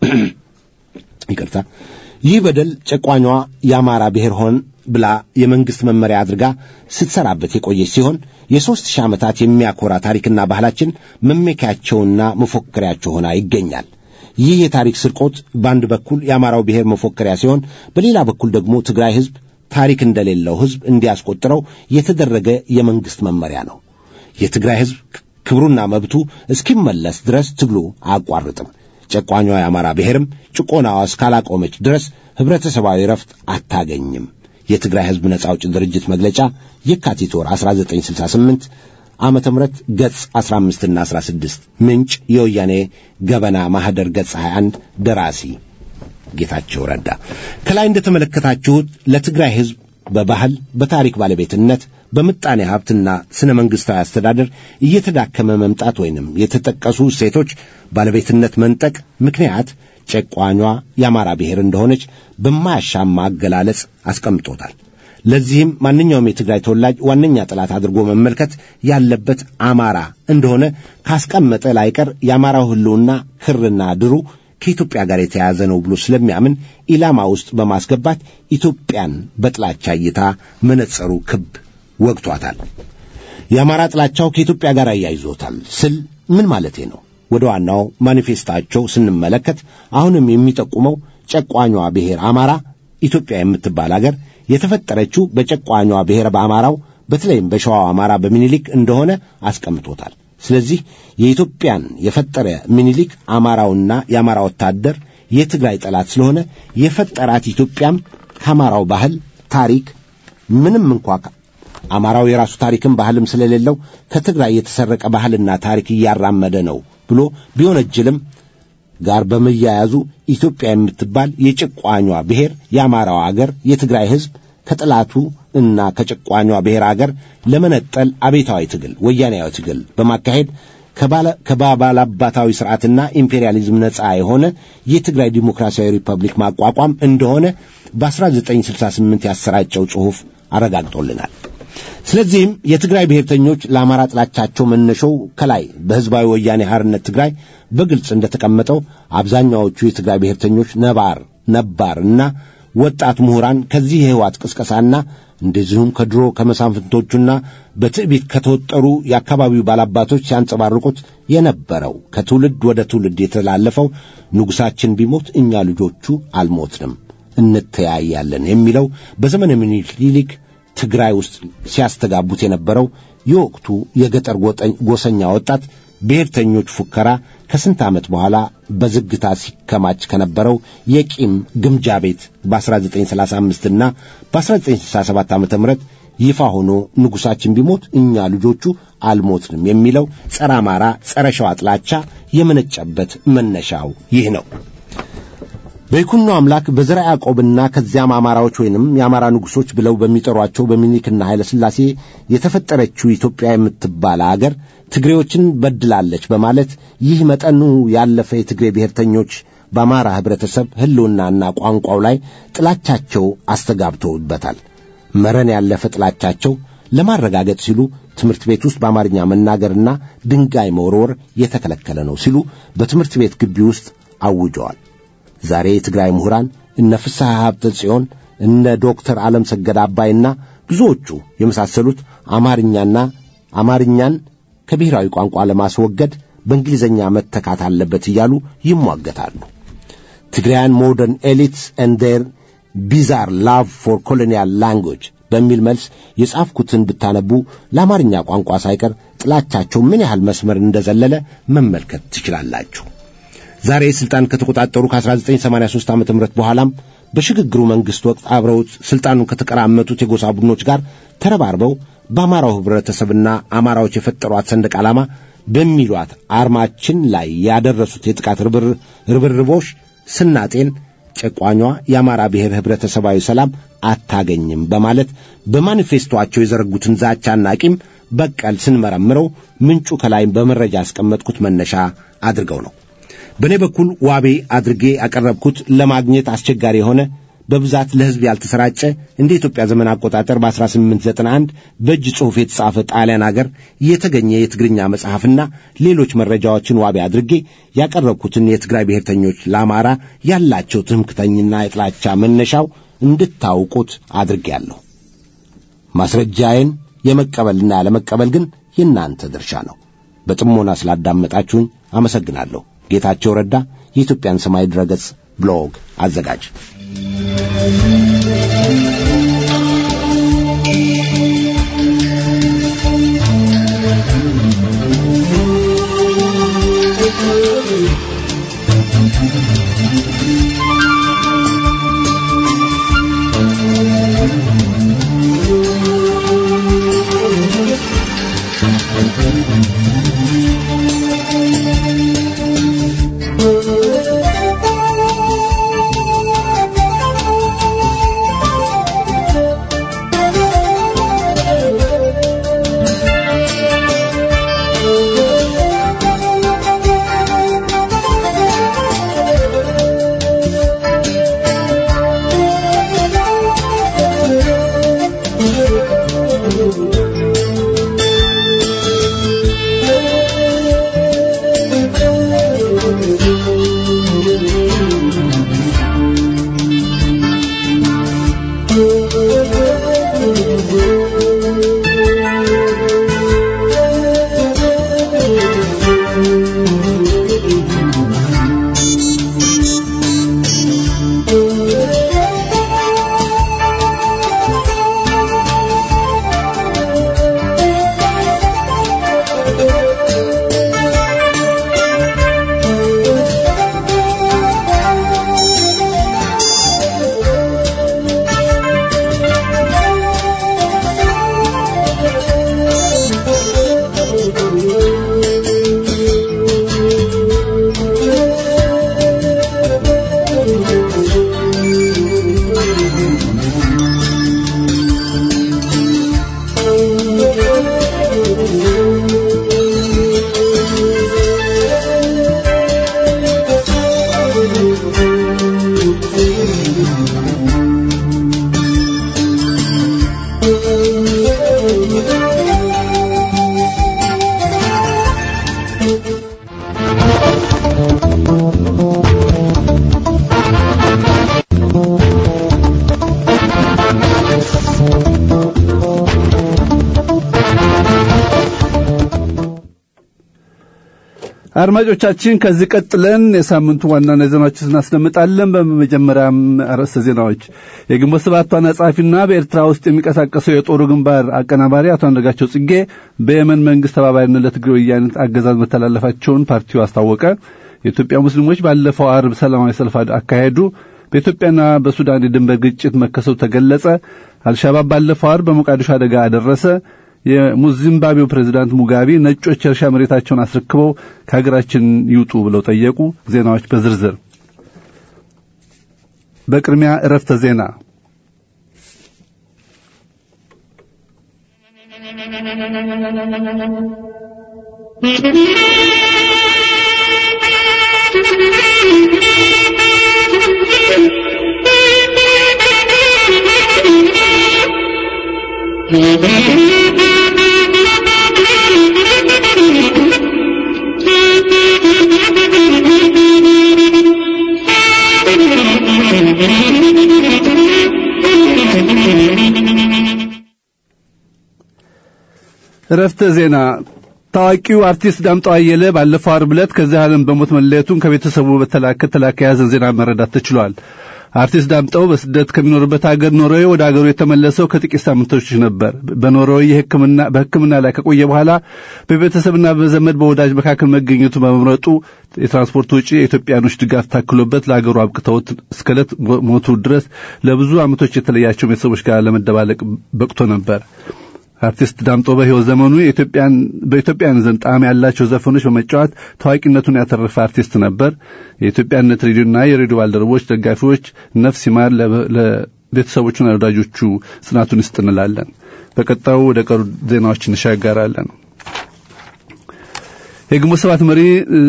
Speaker 2: ይቅርታ። ይህ በደል ጨቋኟ የአማራ ብሔር ሆን ብላ የመንግሥት መመሪያ አድርጋ ስትሰራበት የቆየች ሲሆን የሦስት ሺህ ዓመታት የሚያኮራ ታሪክና ባህላችን መመኪያቸውና መፎከሪያቸው ሆና ይገኛል። ይህ የታሪክ ስርቆት በአንድ በኩል የአማራው ብሔር መፎከሪያ ሲሆን፣ በሌላ በኩል ደግሞ ትግራይ ሕዝብ ታሪክ እንደሌለው ሕዝብ እንዲያስቆጥረው የተደረገ የመንግሥት መመሪያ ነው። የትግራይ ሕዝብ ክብሩና መብቱ እስኪመለስ ድረስ ትግሉ አያቋርጥም። ጨቋኟ የአማራ ብሔርም ጭቆናዋ እስካላቆመች ድረስ ኅብረተሰባዊ ረፍት አታገኝም። የትግራይ ሕዝብ ነጻ አውጪ ድርጅት መግለጫ የካቲት ወር 1968 ዓመተ ምህረት ገጽ 15ና 16 ምንጭ የወያኔ ገበና ማኅደር ገጽ 21 ደራሲ ጌታቸው ረዳ። ከላይ እንደተመለከታችሁት ለትግራይ ሕዝብ በባህል በታሪክ ባለቤትነት በምጣኔ ሀብትና ስነ መንግሥታዊ አስተዳደር እየተዳከመ መምጣት ወይንም የተጠቀሱ እሴቶች ባለቤትነት መንጠቅ ምክንያት ጨቋኟ የአማራ ብሔር እንደሆነች በማያሻማ አገላለጽ አስቀምጦታል። ለዚህም ማንኛውም የትግራይ ተወላጅ ዋነኛ ጠላት አድርጎ መመልከት ያለበት አማራ እንደሆነ ካስቀመጠ ላይቀር የአማራው ሕልውና ክርና ድሩ ከኢትዮጵያ ጋር የተያያዘ ነው ብሎ ስለሚያምን ኢላማ ውስጥ በማስገባት ኢትዮጵያን በጥላቻ እይታ መነጸሩ ክብ ወግቷታል። የአማራ ጥላቻው ከኢትዮጵያ ጋር አያይዞታል ስል ምን ማለቴ ነው? ወደ ዋናው ማኒፌስታቸው ስንመለከት አሁንም የሚጠቁመው ጨቋኟ ብሔር አማራ ኢትዮጵያ የምትባል አገር የተፈጠረችው በጨቋኟ ብሔር በአማራው በተለይም በሸዋው አማራ በሚኒሊክ እንደሆነ አስቀምጦታል። ስለዚህ የኢትዮጵያን የፈጠረ ሚኒሊክ አማራውና የአማራ ወታደር የትግራይ ጠላት ስለሆነ የፈጠራት ኢትዮጵያም ከአማራው ባህል ታሪክ ምንም እንኳ አማራው የራሱ ታሪክም ባህልም ስለሌለው ከትግራይ የተሰረቀ ባህልና ታሪክ እያራመደ ነው ብሎ ቢወነጅልም ጋር በመያያዙ ኢትዮጵያ የምትባል የጭቋኟ ብሔር የአማራው አገር የትግራይ ሕዝብ ከጠላቱ እና ከጭቋኟ ብሔር አገር ለመነጠል አቤታዊ ትግል ወያኔያዊ ትግል በማካሄድ ከባላባታዊ ስርዓትና ኢምፔሪያሊዝም ነፃ የሆነ የትግራይ ዲሞክራሲያዊ ሪፐብሊክ ማቋቋም እንደሆነ በ1968 ያሰራጨው ጽሑፍ አረጋግጦልናል። ስለዚህም የትግራይ ብሔርተኞች ለአማራ ጥላቻቸው መነሾው ከላይ በሕዝባዊ ወያኔ ሐርነት ትግራይ በግልጽ እንደተቀመጠው አብዛኛዎቹ የትግራይ ብሔርተኞች ነባር ነባር እና ወጣት ምሁራን ከዚህ የህዋት ቅስቀሳና እንደዚሁም ከድሮ ከመሳፍንቶቹና በትዕቢት ከተወጠሩ የአካባቢው ባላባቶች ሲያንጸባርቁት የነበረው ከትውልድ ወደ ትውልድ የተላለፈው ንጉሣችን ቢሞት እኛ ልጆቹ አልሞትንም እንተያያለን የሚለው በዘመነ ምኒልክ ትግራይ ውስጥ ሲያስተጋቡት የነበረው የወቅቱ የገጠር ጎሰኛ ወጣት ብሔርተኞች ፉከራ ከስንት ዓመት በኋላ በዝግታ ሲከማች ከነበረው የቂም ግምጃ ቤት በ1935 እና በ1967 ዓ ም ይፋ ሆኖ ንጉሣችን ቢሞት እኛ ልጆቹ አልሞትንም የሚለው ጸረ አማራ፣ ጸረ ሸዋ ጥላቻ የመነጨበት መነሻው ይህ ነው። በይኩኖ አምላክ በዘርዓ ያዕቆብና ከዚያም አማራዎች ወይንም የአማራ ንጉሶች ብለው በሚጠሯቸው በሚኒክና ኃይለ ሥላሴ የተፈጠረችው ኢትዮጵያ የምትባል አገር ትግሬዎችን በድላለች በማለት ይህ መጠኑ ያለፈ የትግሬ ብሔርተኞች በአማራ ኅብረተሰብ ሕልውናና ቋንቋው ላይ ጥላቻቸው አስተጋብተውበታል። መረን ያለፈ ጥላቻቸው ለማረጋገጥ ሲሉ ትምህርት ቤት ውስጥ በአማርኛ መናገርና ድንጋይ መወርወር የተከለከለ ነው ሲሉ በትምህርት ቤት ግቢ ውስጥ አውጀዋል። ዛሬ የትግራይ ምሁራን እነ ፍስሐ ሀብተ ጽዮን እነ ዶክተር ዓለም ሰገድ አባይና ብዙዎቹ የመሳሰሉት አማርኛና አማርኛን ከብሔራዊ ቋንቋ ለማስወገድ በእንግሊዝኛ መተካት አለበት እያሉ ይሟገታሉ። ትግራያን ሞደርን ኤሊትስ ኤንድ ዴር ቢዛር ላቭ ፎር ኮሎኒያል ላንጉጅ በሚል መልስ የጻፍኩትን ብታነቡ ለአማርኛ ቋንቋ ሳይቀር ጥላቻቸው ምን ያህል መስመር እንደዘለለ መመልከት ትችላላችሁ። ዛሬ ስልጣን ከተቆጣጠሩ ከ1983 ዓ.ም በኋላም በሽግግሩ መንግሥት ወቅት አብረውት ስልጣኑን ከተቀራመቱት የጎሳ ቡድኖች ጋር ተረባርበው በአማራው ኅብረተሰብና አማራዎች የፈጠሯት ሰንደቅ ዓላማ በሚሏት አርማችን ላይ ያደረሱት የጥቃት ርብርቦች ስናጤን ጨቋኟ የአማራ ብሔር ኅብረተሰባዊ ሰላም አታገኝም በማለት በማኒፌስቶአቸው የዘረጉትን ዛቻና ቂም በቀል ስንመረምረው ምንጩ ከላይ በመረጃ ያስቀመጥኩት መነሻ አድርገው ነው። በእኔ በኩል ዋቤ አድርጌ ያቀረብኩት ለማግኘት አስቸጋሪ የሆነ በብዛት ለሕዝብ ያልተሰራጨ እንደ ኢትዮጵያ ዘመን አቆጣጠር በ1891 በእጅ ጽሑፍ የተጻፈ ጣሊያን አገር የተገኘ የትግርኛ መጽሐፍና ሌሎች መረጃዎችን ዋቤ አድርጌ ያቀረብኩትን የትግራይ ብሔርተኞች ለአማራ ያላቸው ትምክተኝና የጥላቻ መነሻው እንድታውቁት አድርጌያለሁ። ማስረጃዬን የመቀበልና ያለመቀበል ግን የእናንተ ድርሻ ነው። በጥሞና ስላዳመጣችሁኝ አመሰግናለሁ። ጌታቸው ረዳ የኢትዮጵያን ሰማይ ድረገጽ ብሎግ አዘጋጅ።
Speaker 3: Thank you. አድማጮቻችን ከዚህ ቀጥለን የሳምንቱ ዋና ዜናዎች እናስደምጣለን። በመጀመሪያም አርዕስተ ዜናዎች የግንቦት ሰባት ዋና ጸሐፊና በኤርትራ ውስጥ የሚንቀሳቀሰው የጦሩ ግንባር አቀናባሪ አቶ አንዳርጋቸው ጽጌ በየመን መንግስት ተባባሪነት ለትግራይ ወያነ አገዛዝ መተላለፋቸውን ፓርቲው አስታወቀ። የኢትዮጵያ ሙስሊሞች ባለፈው አርብ ሰላማዊ ሰልፍ አካሄዱ። በኢትዮጵያና በሱዳን የድንበር ግጭት መከሰቱ ተገለጸ። አልሻባብ ባለፈው አርብ በሞቃዲሾ አደጋ አደረሰ። የዚምባብዌው ፕሬዝዳንት ሙጋቤ ነጮች የእርሻ መሬታቸውን አስረክበው ከሀገራችን ይውጡ ብለው ጠየቁ። ዜናዎች በዝርዝር በቅድሚያ እረፍተ ዜና እረፍተ ዜና ታዋቂው አርቲስት ዳምጠው አየለ ባለፈው ዓርብ ዕለት ከዚህ ዓለም በሞት መለየቱን ከቤተሰቡ በተላከ የያዘን ዜና መረዳት ተችሏል። አርቲስት ዳምጠው በስደት ከሚኖርበት ሀገር ኖርዌይ ወደ ሀገሩ የተመለሰው ከጥቂት ሳምንቶች ነበር። በኖርዌይ የሕክምና በሕክምና ላይ ከቆየ በኋላ በቤተሰብና በዘመድ በወዳጅ መካከል መገኘቱ በመምረጡ የትራንስፖርት ወጪ የኢትዮጵያኖች ድጋፍ ታክሎበት ለሀገሩ አብቅተውት እስከ ዕለት ሞቱ ድረስ ለብዙ ዓመቶች የተለያቸው ቤተሰቦች ጋር ለመደባለቅ በቅቶ ነበር። አርቲስት ዳምጦ በሕይወት ዘመኑ የኢትዮጵያን በኢትዮጵያን ዘንድ ጣዕም ያላቸው ዘፈኖች በመጫወት ታዋቂነቱን ያተረፈ አርቲስት ነበር። የኢትዮጵያነት ሬዲዮና የሬዲዮ ባልደረቦች፣ ደጋፊዎች ነፍስ ይማር፣ ለቤተሰቦቹና ለወዳጆቹ ጽናቱን ይስጥ እንላለን። በቀጣዩ ወደ ቀሩ ዜናዎች እንሻገራለን። የግንቦት ሰባት መሪ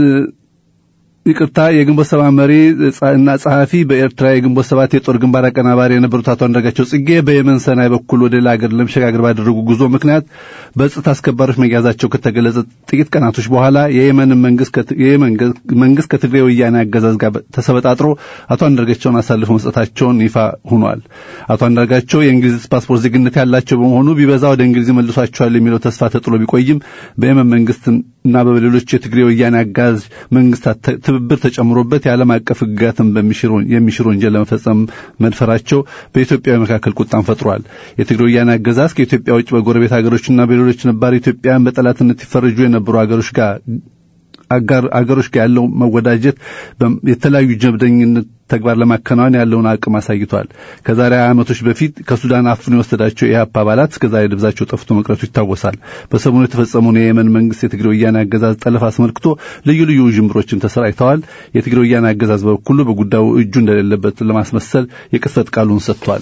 Speaker 3: ይቅርታ የግንቦት ሰባት መሪ እና ጸሐፊ በኤርትራ የግንቦት ሰባት የጦር ግንባር አቀናባሪ የነበሩት አቶ አንዳርጋቸው ጽጌ በየመን ሰናይ በኩል ወደ ሌላ ሀገር ለመሸጋገር ባደረጉ ጉዞ ምክንያት በጸጥታ አስከባሪዎች መያዛቸው ከተገለጸ ጥቂት ቀናቶች በኋላ የየመን መንግስት ከትግራይ ወያኔ አገዛዝ ጋር ተሰበጣጥሮ አቶ አንዳርጋቸውን አሳልፈው መስጠታቸውን ይፋ ሆኗል። አቶ አንዳርጋቸው የእንግሊዝ ፓስፖርት ዜግነት ያላቸው በመሆኑ ቢበዛ ወደ እንግሊዝ መልሷቸዋል የሚለው ተስፋ ተጥሎ ቢቆይም በየመን መንግስት እና በሌሎች የትግራይ ወያኔ አጋዝ መንግስታት ትብብር ተጨምሮበት የዓለም አቀፍ ሕግጋትን የሚሽር ወንጀል ለመፈጸም መድፈራቸው በኢትዮጵያ መካከል ቁጣን ፈጥሯል። የትግራይ ወያኔ አገዛዝ ከኢትዮጵያ ውጭ በጎረቤት ሀገሮችና በሌሎች ነባር ኢትዮጵያን በጠላትነት ይፈረጁ የነበሩ ሀገሮች ጋር አጋር አገሮች ጋር ያለው መወዳጀት የተለያዩ ጀብደኝነት ተግባር ለማከናወን ያለውን አቅም አሳይቷል። ከዛሬ ዓመቶች በፊት ከሱዳን አፍኖ የወሰዳቸው የኢህአፓ አባላት እስከዛሬ ደብዛቸው ጠፍቶ መቅረቱ ይታወሳል። በሰሞኑ የተፈጸመውን የየመን መንግስት የትግራይ ወያኔ አገዛዝ ጠለፍ አስመልክቶ ልዩ ልዩ ውዥንብሮችን ተሰራጭተዋል። የትግራይ ወያኔ አገዛዝ በበኩሉ በጉዳዩ እጁ እንደሌለበት ለማስመሰል የቅጽበት ቃሉን ሰጥቷል።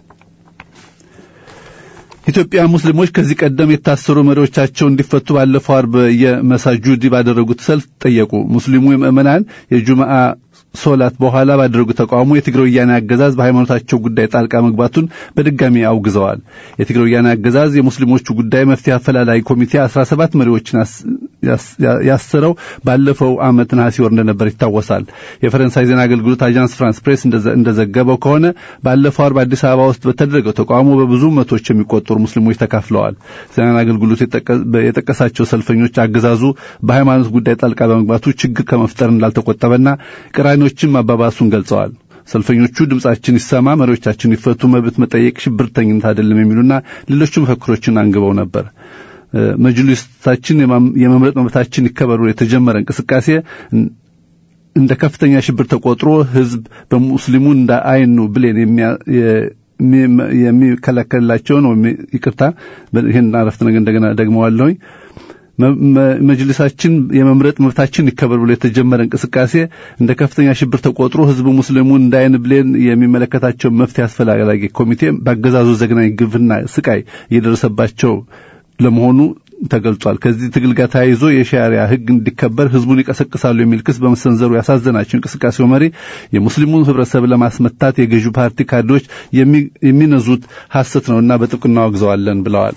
Speaker 3: ኢትዮጵያ ሙስሊሞች ከዚህ ቀደም የታሰሩ መሪዎቻቸው እንዲፈቱ ባለፈው አርብ የመሳጁዲ ባደረጉት ሰልፍ ጠየቁ። ሙስሊሙ ምዕመናን የጁምዓ ሶላት በኋላ ባደረጉት ተቃውሞ የትግራይ ወያኔ አገዛዝ በሃይማኖታቸው ጉዳይ ጣልቃ መግባቱን በድጋሚ አውግዘዋል። የትግራይ ወያኔ አገዛዝ የሙስሊሞቹ ጉዳይ መፍትሄ አፈላላጊ ኮሚቴ 17 መሪዎችን ያሰረው ባለፈው ዓመት ነሐሴ ወር እንደነበር ይታወሳል። የፈረንሳይ ዜና አገልግሎት አጃንስ ፍራንስ ፕሬስ እንደዘገበው ከሆነ ባለፈው አርብ አዲስ አበባ ውስጥ በተደረገው ተቃውሞ በብዙ መቶች የሚቆጠሩ ሙስሊሞች ተካፍለዋል። ዜና አገልግሎት የጠቀሳቸው ሰልፈኞች አገዛዙ በሃይማኖት ጉዳይ ጣልቃ በመግባቱ ችግር ከመፍጠር እንዳልተቆጠበና ቅራኔዎችም አባባሱን ገልጸዋል። ሰልፈኞቹ ድምጻችን ይሰማ፣ መሪዎቻችን ይፈቱ፣ መብት መጠየቅ ሽብርተኝነት አይደለም የሚሉና ሌሎች መፈክሮችን አንግበው ነበር። መጅሊሳችን የመምረጥ መብታችን ይከበሩ የተጀመረ እንቅስቃሴ እንደ ከፍተኛ ሽብር ተቆጥሮ ህዝብ በሙስሊሙ እንደ አይኑ ብሌን የሚከለከልላቸውን ይቅርታ፣ ይህን አረፍተ ነገር እንደገና ደግመዋለሁኝ መጅልሳችን የመምረጥ መብታችን ይከበር ብሎ የተጀመረ እንቅስቃሴ እንደ ከፍተኛ ሽብር ተቆጥሮ ህዝቡ ሙስሊሙን እንደ አይን ብሌን የሚመለከታቸው መፍትሄ አስፈላጊ ኮሚቴ በአገዛዙ ዘግናኝ ግፍና ስቃይ እየደረሰባቸው ለመሆኑ ተገልጿል። ከዚህ ትግል ጋር ተያይዞ የሻሪያ ሕግ እንዲከበር ህዝቡን ይቀሰቅሳሉ የሚል ክስ በመሰንዘሩ ያሳዘናቸው እንቅስቃሴው መሪ የሙስሊሙን ህብረተሰብ ለማስመታት የገዢው ፓርቲ ካድሬዎች የሚነዙት ሐሰት ነውና በጥብቅና አወግዘዋለን ብለዋል።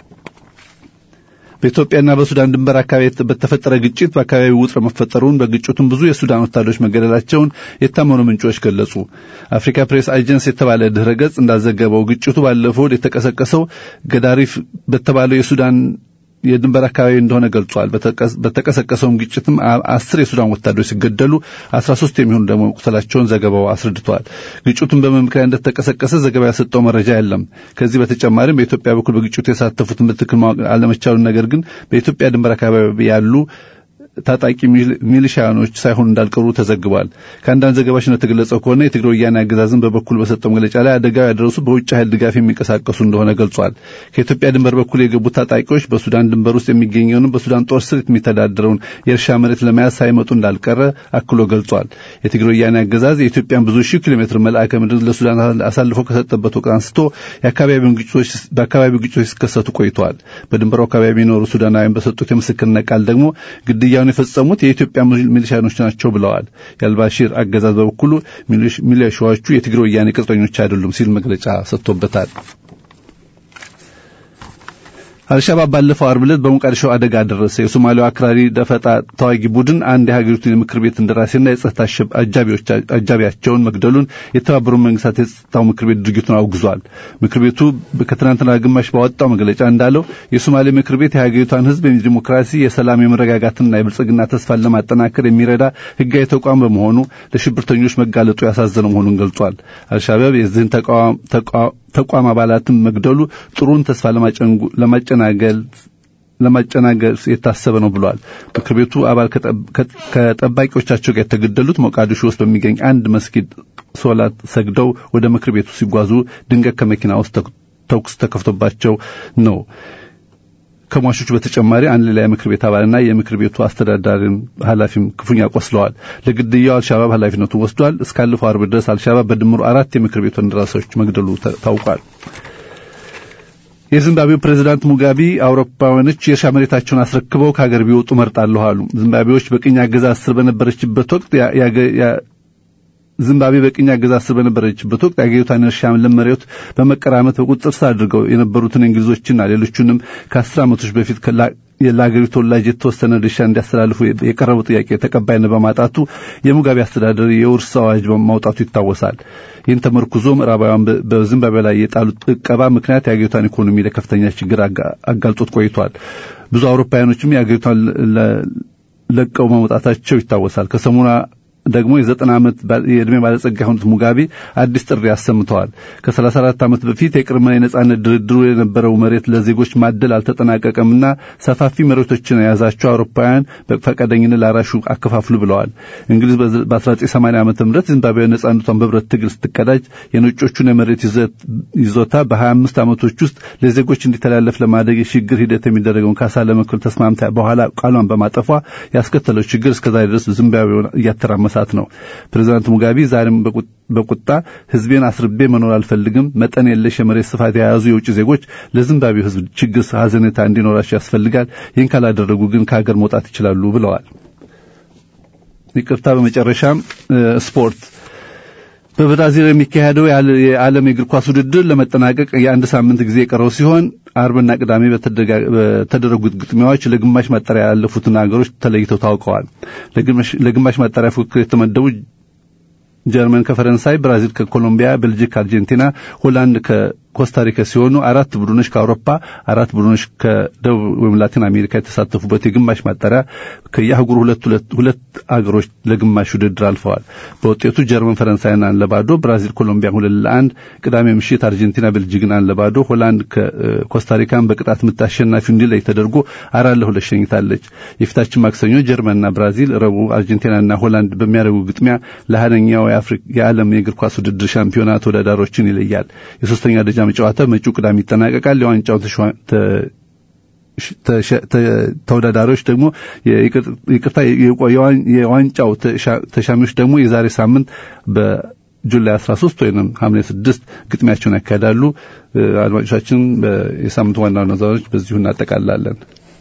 Speaker 3: በኢትዮጵያና በሱዳን ድንበር አካባቢ በተፈጠረ ግጭት በአካባቢው ውጥረት መፈጠሩን በግጭቱም ብዙ የሱዳን ወታደሮች መገደላቸውን የታመኑ ምንጮች ገለጹ። አፍሪካ ፕሬስ ኤጀንሲ የተባለ ድህረ ገጽ እንዳዘገበው ግጭቱ ባለፈው የተቀሰቀሰው ገዳሪፍ በተባለው የሱዳን የድንበር አካባቢ እንደሆነ ገልጿል። በተቀሰቀሰውም ግጭትም አስር የሱዳን ወታደሮች ሲገደሉ አስራ ሶስት የሚሆኑ ደግሞ መቁሰላቸውን ዘገባው አስረድተዋል። ግጭቱን በምን ምክንያት እንደተቀሰቀሰ ዘገባ ያሰጠው መረጃ የለም። ከዚህ በተጨማሪም በኢትዮጵያ በኩል በግጭቱ የተሳተፉትን በትክክል ማወቅ አለመቻሉን፣ ነገር ግን በኢትዮጵያ ድንበር አካባቢ ያሉ ታጣቂ ሚሊሻኖች ሳይሆኑ እንዳልቀሩ ተዘግቧል። ከአንዳንድ ዘገባዎች እንደተገለጸው ከሆነ የትግራይ ወያኔ አገዛዝን በበኩል በሰጠው መግለጫ ላይ አደጋው ያደረሱ በውጭ ኃይል ድጋፍ የሚንቀሳቀሱ እንደሆነ ገልጿል። ከኢትዮጵያ ድንበር በኩል የገቡት ታጣቂዎች በሱዳን ድንበር ውስጥ የሚገኘውን በሱዳን ጦር ስር የሚተዳደረውን የእርሻ መሬት ለመያዝ ሳይመጡ እንዳልቀረ አክሎ ገልጿል። የትግራይ ወያኔ አገዛዝ የኢትዮጵያን ብዙ ሺህ ኪሎ ሜትር መልአከ ምድር ለሱዳን አሳልፎ ከሰጠበት ወቅት አንስቶ በአካባቢው ግጭቶች ሲከሰቱ ቆይተዋል። በድንበሩ አካባቢ የሚኖሩ ሱዳናውያን በሰጡት የምስክርነት ቃል ደግሞ ግድያውን የፈጸሙት የኢትዮጵያ ሚሊሻኖች ናቸው ብለዋል። የአልባሺር አገዛዝ በበኩሉ ሚሊሻዎቹ የትግራይ ወያኔ ቅጥረኞች አይደሉም ሲል መግለጫ ሰጥቶበታል። አልሻባብ ባለፈው አርብ ዕለት በሞቃዲሾ አደጋ ደረሰ። የሶማሊያው አክራሪ ደፈጣ ተዋጊ ቡድን አንድ የሀገሪቱን የምክር ቤት እንደራሴና የጸጥታ አጃቢያቸውን መግደሉን የተባበሩት መንግስታት የጸጥታው ምክር ቤት ድርጊቱን አውግዟል። ምክር ቤቱ ከትናንትና ግማሽ ባወጣው መግለጫ እንዳለው የሶማሌ ምክር ቤት የሀገሪቷን ሕዝብ የዲሞክራሲ፣ የሰላም፣ የመረጋጋትና የብልጽግና ተስፋን ለማጠናከር የሚረዳ ህጋዊ ተቋም በመሆኑ ለሽብርተኞች መጋለጡ ያሳዘነው መሆኑን ገልጿል። አልሻባብ የዚህን ተቋም አባላትን መግደሉ ጥሩን ተስፋ ለማጨናገል ለማጨናገል የታሰበ ነው ብሏል። ምክር ቤቱ አባል ከጠባቂዎቻቸው ጋር የተገደሉት ሞቃዲሾ ውስጥ በሚገኝ አንድ መስጊድ ሶላት ሰግደው ወደ ምክር ቤቱ ሲጓዙ ድንገት ከመኪና ውስጥ ተኩስ ተከፍቶባቸው ነው። ከሟቾቹ በተጨማሪ አንድ ሌላ የምክር ቤት አባልና የምክር ቤቱ አስተዳዳሪም ኃላፊም ክፉኛ ቆስለዋል። ለግድያው አልሻባብ ኃላፊነቱን ወስዷል። እስካለፈው አርብ ድረስ አልሻባብ በድምሩ አራት የምክር ቤቱ እንደራሴዎች መግደሉ ታውቋል። የዚምባብዌው ፕሬዝዳንት ሙጋቢ አውሮፓውያኖች የእርሻ መሬታቸውን አስረክበው ከሀገር ቢወጡ መርጣለሁ አሉ። ዚምባብዌዎች በቅኝ አገዛዝ ስር በነበረችበት ወቅት ዚምባብዌ በቅኝ አገዛዝ ስር በነበረችበት ወቅት የአገሪቷን እርሻ ለም መሬት በመቀራመት በቁጥጥር ስር አድርገው የነበሩትን እንግሊዞችና ሌሎቹንም ከአስር ዓመቶች በፊት ለአገሪቱ ተወላጅ የተወሰነ ድርሻ እንዲያስተላልፉ የቀረበው ጥያቄ ተቀባይነት በማጣቱ የሙጋቤ አስተዳደር የውርስ አዋጅ ማውጣቱ ይታወሳል። ይህን ተመርኩዞ ምዕራባውያን በዚምባብዌ ላይ የጣሉት ዕቀባ ምክንያት የአገሪቷን ኢኮኖሚ ለከፍተኛ ችግር አጋልጦት ቆይቷል። ብዙ አውሮፓውያኖችም የአገሪቷን ለቀው መውጣታቸው ይታወሳል። ከሰሞኑ ደግሞ የዘጠና ዓመት የዕድሜ ባለጸጋ የሆኑት ሙጋቤ አዲስ ጥሪ አሰምተዋል። ከሰላሳ አራት ዓመት በፊት የቅድመ የነጻነት ድርድሩ የነበረው መሬት ለዜጎች ማደል አልተጠናቀቀምና ሰፋፊ መሬቶችን የያዛቸው አውሮፓውያን በፈቃደኝነት ላራሹ አከፋፍሉ ብለዋል። እንግሊዝ በ1980 ዓመተ ምህረት ዚምባብዌ ነጻነቷን በብረት ትግል ስትቀዳጅ የነጮቹን የመሬት ይዞታ በ25 ዓመቶች ውስጥ ለዜጎች እንዲተላለፍ ለማድረግ የሽግግር ሂደት የሚደረገውን ካሳ ለመክፈል ተስማምታ በኋላ ቃሏን በማጠፏ ያስከተለው ችግር እስከዛሬ ድረስ ዚምባብዌን እያተራመሳት ነው። ፕሬዚዳንት ሙጋቢ ዛሬም በቁጣ ህዝቤን አስርቤ መኖር አልፈልግም፣ መጠን የለሽ የመሬት ስፋት የያዙ የውጭ ዜጎች ለዚምባብዌ ህዝብ ችግር ሀዘኔታ እንዲኖራቸው ያስፈልጋል። ይህን ካላደረጉ ግን ከሀገር መውጣት ይችላሉ ብለዋል። ይቅርታ። በመጨረሻም ስፖርት በብራዚል የሚካሄደው የዓለም የእግር ኳስ ውድድር ለመጠናቀቅ የአንድ ሳምንት ጊዜ የቀረው ሲሆን አርብና ቅዳሜ በተደረጉት ግጥሚያዎች ለግማሽ ማጣሪያ ያለፉትን ሀገሮች ተለይተው ታውቀዋል። ለግማሽ ማጣሪያ ፉክክር የተመደቡ ጀርመን ከፈረንሳይ፣ ብራዚል ከኮሎምቢያ፣ ቤልጂክ ከአርጀንቲና፣ ሆላንድ ከኮስታሪካ ሲሆኑ አራት ቡድኖች ከአውሮፓ አራት ቡድኖች ከደቡብ ወይም ላቲን አሜሪካ የተሳተፉበት የግማሽ ማጣሪያ ከየአህጉሩ ሁለት ሁለት ሁለት አገሮች ለግማሽ ውድድር አልፈዋል። በውጤቱ ጀርመን ፈረንሳይን አንድ ለባዶ፣ ብራዚል ኮሎምቢያን ሁለት ለአንድ፣ ቅዳሜ ምሽት አርጀንቲና ቤልጂክን አንድ ለባዶ፣ ሆላንድ ከኮስታሪካን በቅጣት ምት አሸናፊው እንዲለይ ተደርጎ አራት ለሁለት ሸኝታለች። የፊታችን ማክሰኞ ጀርመንና ብራዚል፣ ረቡዕ አርጀንቲናና ሆላንድ በሚያደርጉ ግጥሚያ ለሀያኛው የዓለም የእግር ኳስ ውድድር ሻምፒዮና ተወዳዳሪዎችን ይለያል። የሶስተኛ ደረጃ ጨዋታ መጪው ቅዳሜ ይጠናቀቃል። የዋንጫው ተወዳዳሪዎች ደግሞ ይቅርታ የዋንጫው ተሻሚዎች ደግሞ የዛሬ ሳምንት በጁላይ 13 ወይም ሐምሌ 6 ግጥሚያቸውን ያካሂዳሉ። አድማጮቻችን የሳምንቱ ዋና ዋና ዜናዎች በዚሁ እናጠቃላለን።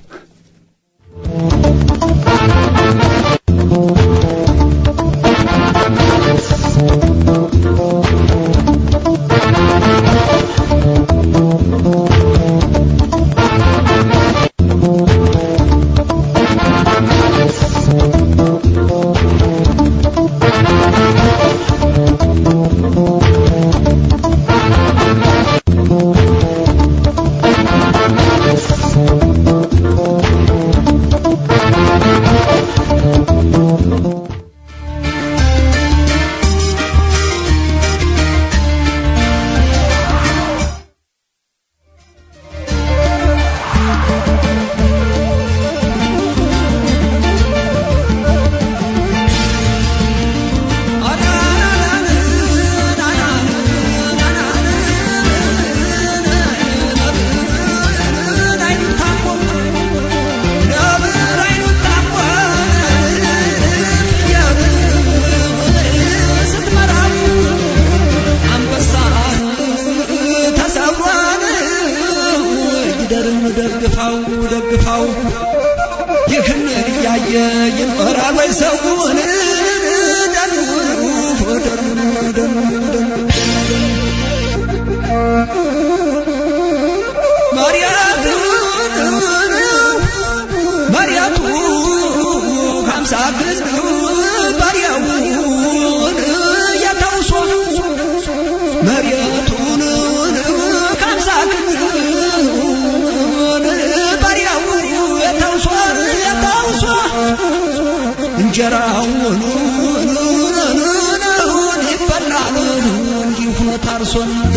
Speaker 4: ግፋው ይህን እያየ ይኖራል ወይ ሰውን መሪያቱ ሀምሳ ግንድ ባሪያውን ያታውሶ መሬቱን ከሀምሳ ግንድ ባሪያው ያታውሶ ያታውሶ እንጀራውን ይበላል እንዲሁ ታርሶ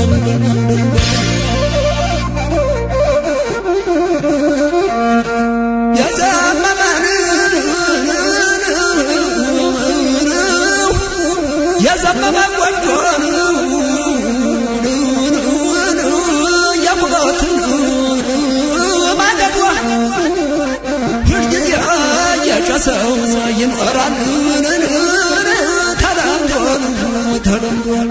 Speaker 4: የዘመመን የዘመመ ጎጆን የኩበትን ማገዷ ሁልጊዜ የጨሰው ይኖራል ተለምዷል ተለምዷል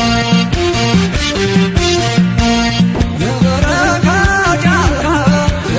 Speaker 4: የበረካ ጫካ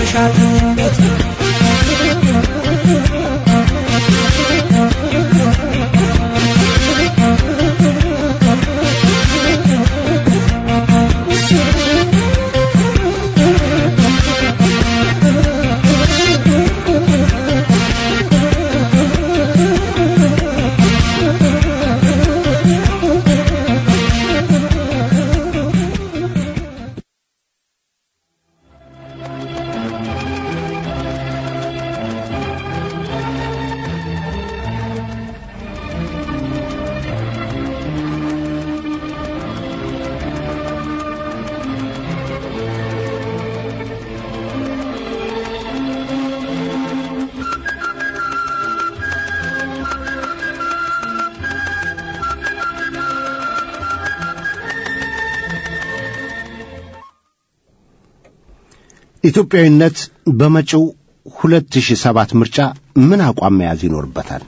Speaker 4: መሻት
Speaker 2: ኢትዮጵያዊነት በመጪው 2007 ምርጫ ምን አቋም መያዝ ይኖርበታል?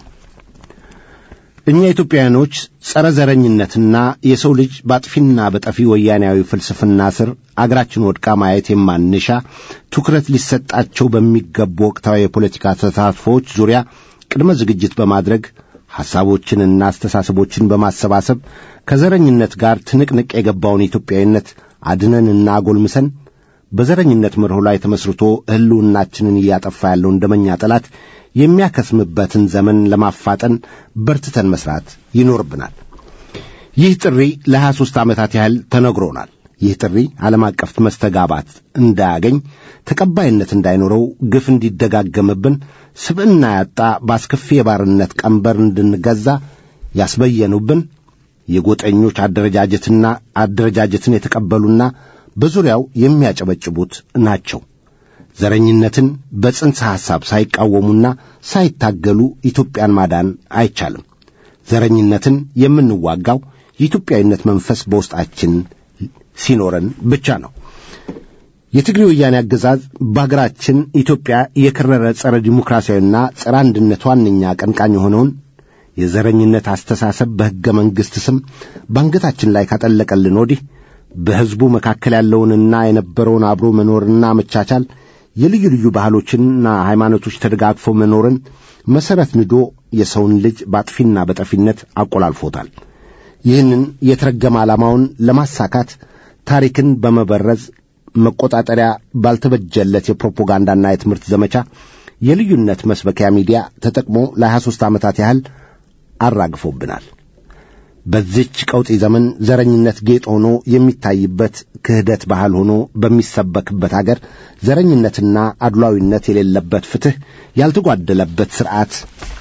Speaker 2: እኛ ኢትዮጵያውያኖች ጸረ ዘረኝነትና የሰው ልጅ በአጥፊና በጠፊ ወያኔያዊ ፍልስፍና ስር አገራችን ወድቃ ማየት የማንሻ ትኩረት ሊሰጣቸው በሚገቡ ወቅታዊ የፖለቲካ ተሳትፎዎች ዙሪያ ቅድመ ዝግጅት በማድረግ ሐሳቦችንና አስተሳሰቦችን በማሰባሰብ ከዘረኝነት ጋር ትንቅንቅ የገባውን ኢትዮጵያዊነት አድነንና አጎልምሰን በዘረኝነት መርሆ ላይ ተመስርቶ ሕልውናችንን እያጠፋ ያለውን ደመኛ ጠላት የሚያከስምበትን ዘመን ለማፋጠን በርትተን መስራት ይኖርብናል። ይህ ጥሪ ለሀያ ሦስት ዓመታት ያህል ተነግሮናል። ይህ ጥሪ ዓለም አቀፍ መስተጋባት እንዳያገኝ፣ ተቀባይነት እንዳይኖረው፣ ግፍ እንዲደጋገምብን፣ ስብዕና ያጣ በአስከፊ የባርነት ቀንበር እንድንገዛ ያስበየኑብን የጎጠኞች አደረጃጀትና አደረጃጀትን የተቀበሉና በዙሪያው የሚያጨበጭቡት ናቸው። ዘረኝነትን በጽንሰ ሐሳብ ሳይቃወሙና ሳይታገሉ ኢትዮጵያን ማዳን አይቻልም። ዘረኝነትን የምንዋጋው የኢትዮጵያዊነት መንፈስ በውስጣችን ሲኖረን ብቻ ነው። የትግሬ ወያኔ አገዛዝ በአገራችን ኢትዮጵያ የከረረ ጸረ ዲሞክራሲያዊና ጸረ አንድነት ዋነኛ አቀንቃኝ የሆነውን የዘረኝነት አስተሳሰብ በሕገ መንግሥት ስም በአንገታችን ላይ ካጠለቀልን ወዲህ በሕዝቡ መካከል ያለውንና የነበረውን አብሮ መኖርና መቻቻል የልዩ ልዩ ባህሎችንና ሃይማኖቶች ተደጋግፈው መኖርን መሠረት ንዶ የሰውን ልጅ በአጥፊና በጠፊነት አቆላልፎታል። ይህንን የተረገመ ዓላማውን ለማሳካት ታሪክን በመበረዝ መቆጣጠሪያ ባልተበጀለት የፕሮፓጋንዳና የትምህርት ዘመቻ የልዩነት መስበኪያ ሚዲያ ተጠቅሞ ለሀያ ሦስት ዓመታት ያህል አራግፎብናል። በዚች ቀውጢ ዘመን ዘረኝነት ጌጥ ሆኖ የሚታይበት ክህደት ባህል ሆኖ በሚሰበክበት አገር ዘረኝነትና አድሏዊነት የሌለበት ፍትሕ ያልተጓደለበት ሥርዓት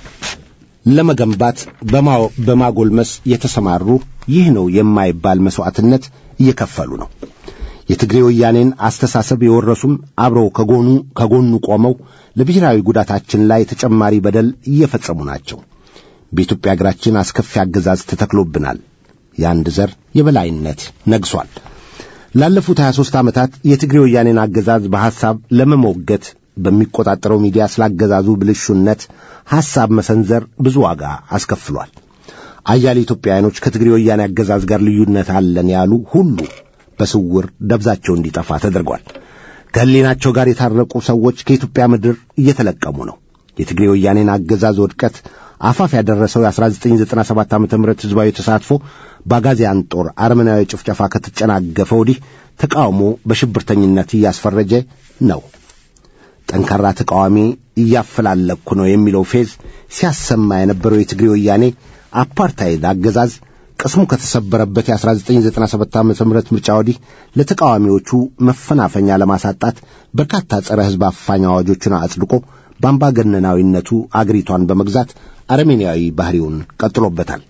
Speaker 2: ለመገንባት በማጎልመስ የተሰማሩ ይህ ነው የማይባል መሥዋዕትነት እየከፈሉ ነው። የትግሬ ወያኔን አስተሳሰብ የወረሱም አብረው ከጎኑ ከጎኑ ቆመው ለብሔራዊ ጉዳታችን ላይ ተጨማሪ በደል እየፈጸሙ ናቸው። በኢትዮጵያ አገራችን አስከፊ አገዛዝ ተተክሎብናል። የአንድ ዘር የበላይነት ነግሷል። ላለፉት 23 ዓመታት የትግሬ ወያኔን አገዛዝ በሐሳብ ለመሞገት በሚቆጣጠረው ሚዲያ ስላገዛዙ ብልሹነት ሐሳብ መሰንዘር ብዙ ዋጋ አስከፍሏል። አያሌ ኢትዮጵያውያኖች ከትግሬ ወያኔ አገዛዝ ጋር ልዩነት አለን ያሉ ሁሉ በስውር ደብዛቸው እንዲጠፋ ተደርጓል። ከሕሊናቸው ጋር የታረቁ ሰዎች ከኢትዮጵያ ምድር እየተለቀሙ ነው። የትግሬ ወያኔን አገዛዝ ውድቀት አፋፍ ያደረሰው የ1997 ዓ ም ሕዝባዊ ተሳትፎ በአጋዚያን ጦር አረመናዊ ጭፍጨፋ ከተጨናገፈ ወዲህ ተቃውሞ በሽብርተኝነት እያስፈረጀ ነው። ጠንካራ ተቃዋሚ እያፈላለኩ ነው የሚለው ፌዝ ሲያሰማ የነበረው የትግሬ ወያኔ አፓርታይድ አገዛዝ ቅስሙ ከተሰበረበት የ1997 ዓ ም ምርጫ ወዲህ ለተቃዋሚዎቹ መፈናፈኛ ለማሳጣት በርካታ ጸረ ሕዝብ አፋኝ አዋጆችን አጽድቆ በአምባገነናዊነቱ አገሪቷን በመግዛት አረሜንያዊ ባህሪውን ቀጥሎበታል።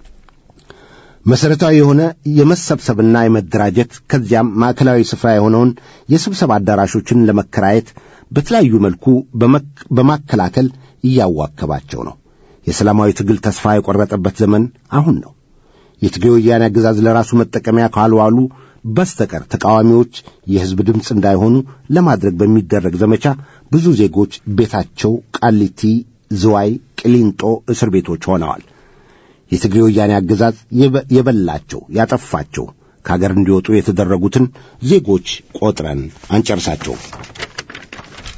Speaker 2: መሠረታዊ የሆነ የመሰብሰብና የመደራጀት ከዚያም ማዕከላዊ ስፍራ የሆነውን የስብሰባ አዳራሾችን ለመከራየት በተለያዩ መልኩ በማከላከል እያዋከባቸው ነው። የሰላማዊ ትግል ተስፋ የቆረጠበት ዘመን አሁን ነው። የትግሬ ወያኔ አገዛዝ ለራሱ መጠቀሚያ ካልዋሉ በስተቀር ተቃዋሚዎች የሕዝብ ድምፅ እንዳይሆኑ ለማድረግ በሚደረግ ዘመቻ ብዙ ዜጎች ቤታቸው ቃሊቲ፣ ዝዋይ፣ ቅሊንጦ እስር ቤቶች ሆነዋል። የትግሬ ወያኔ አገዛዝ የበላቸው ያጠፋቸው ከአገር እንዲወጡ የተደረጉትን ዜጎች ቆጥረን አንጨርሳቸውም።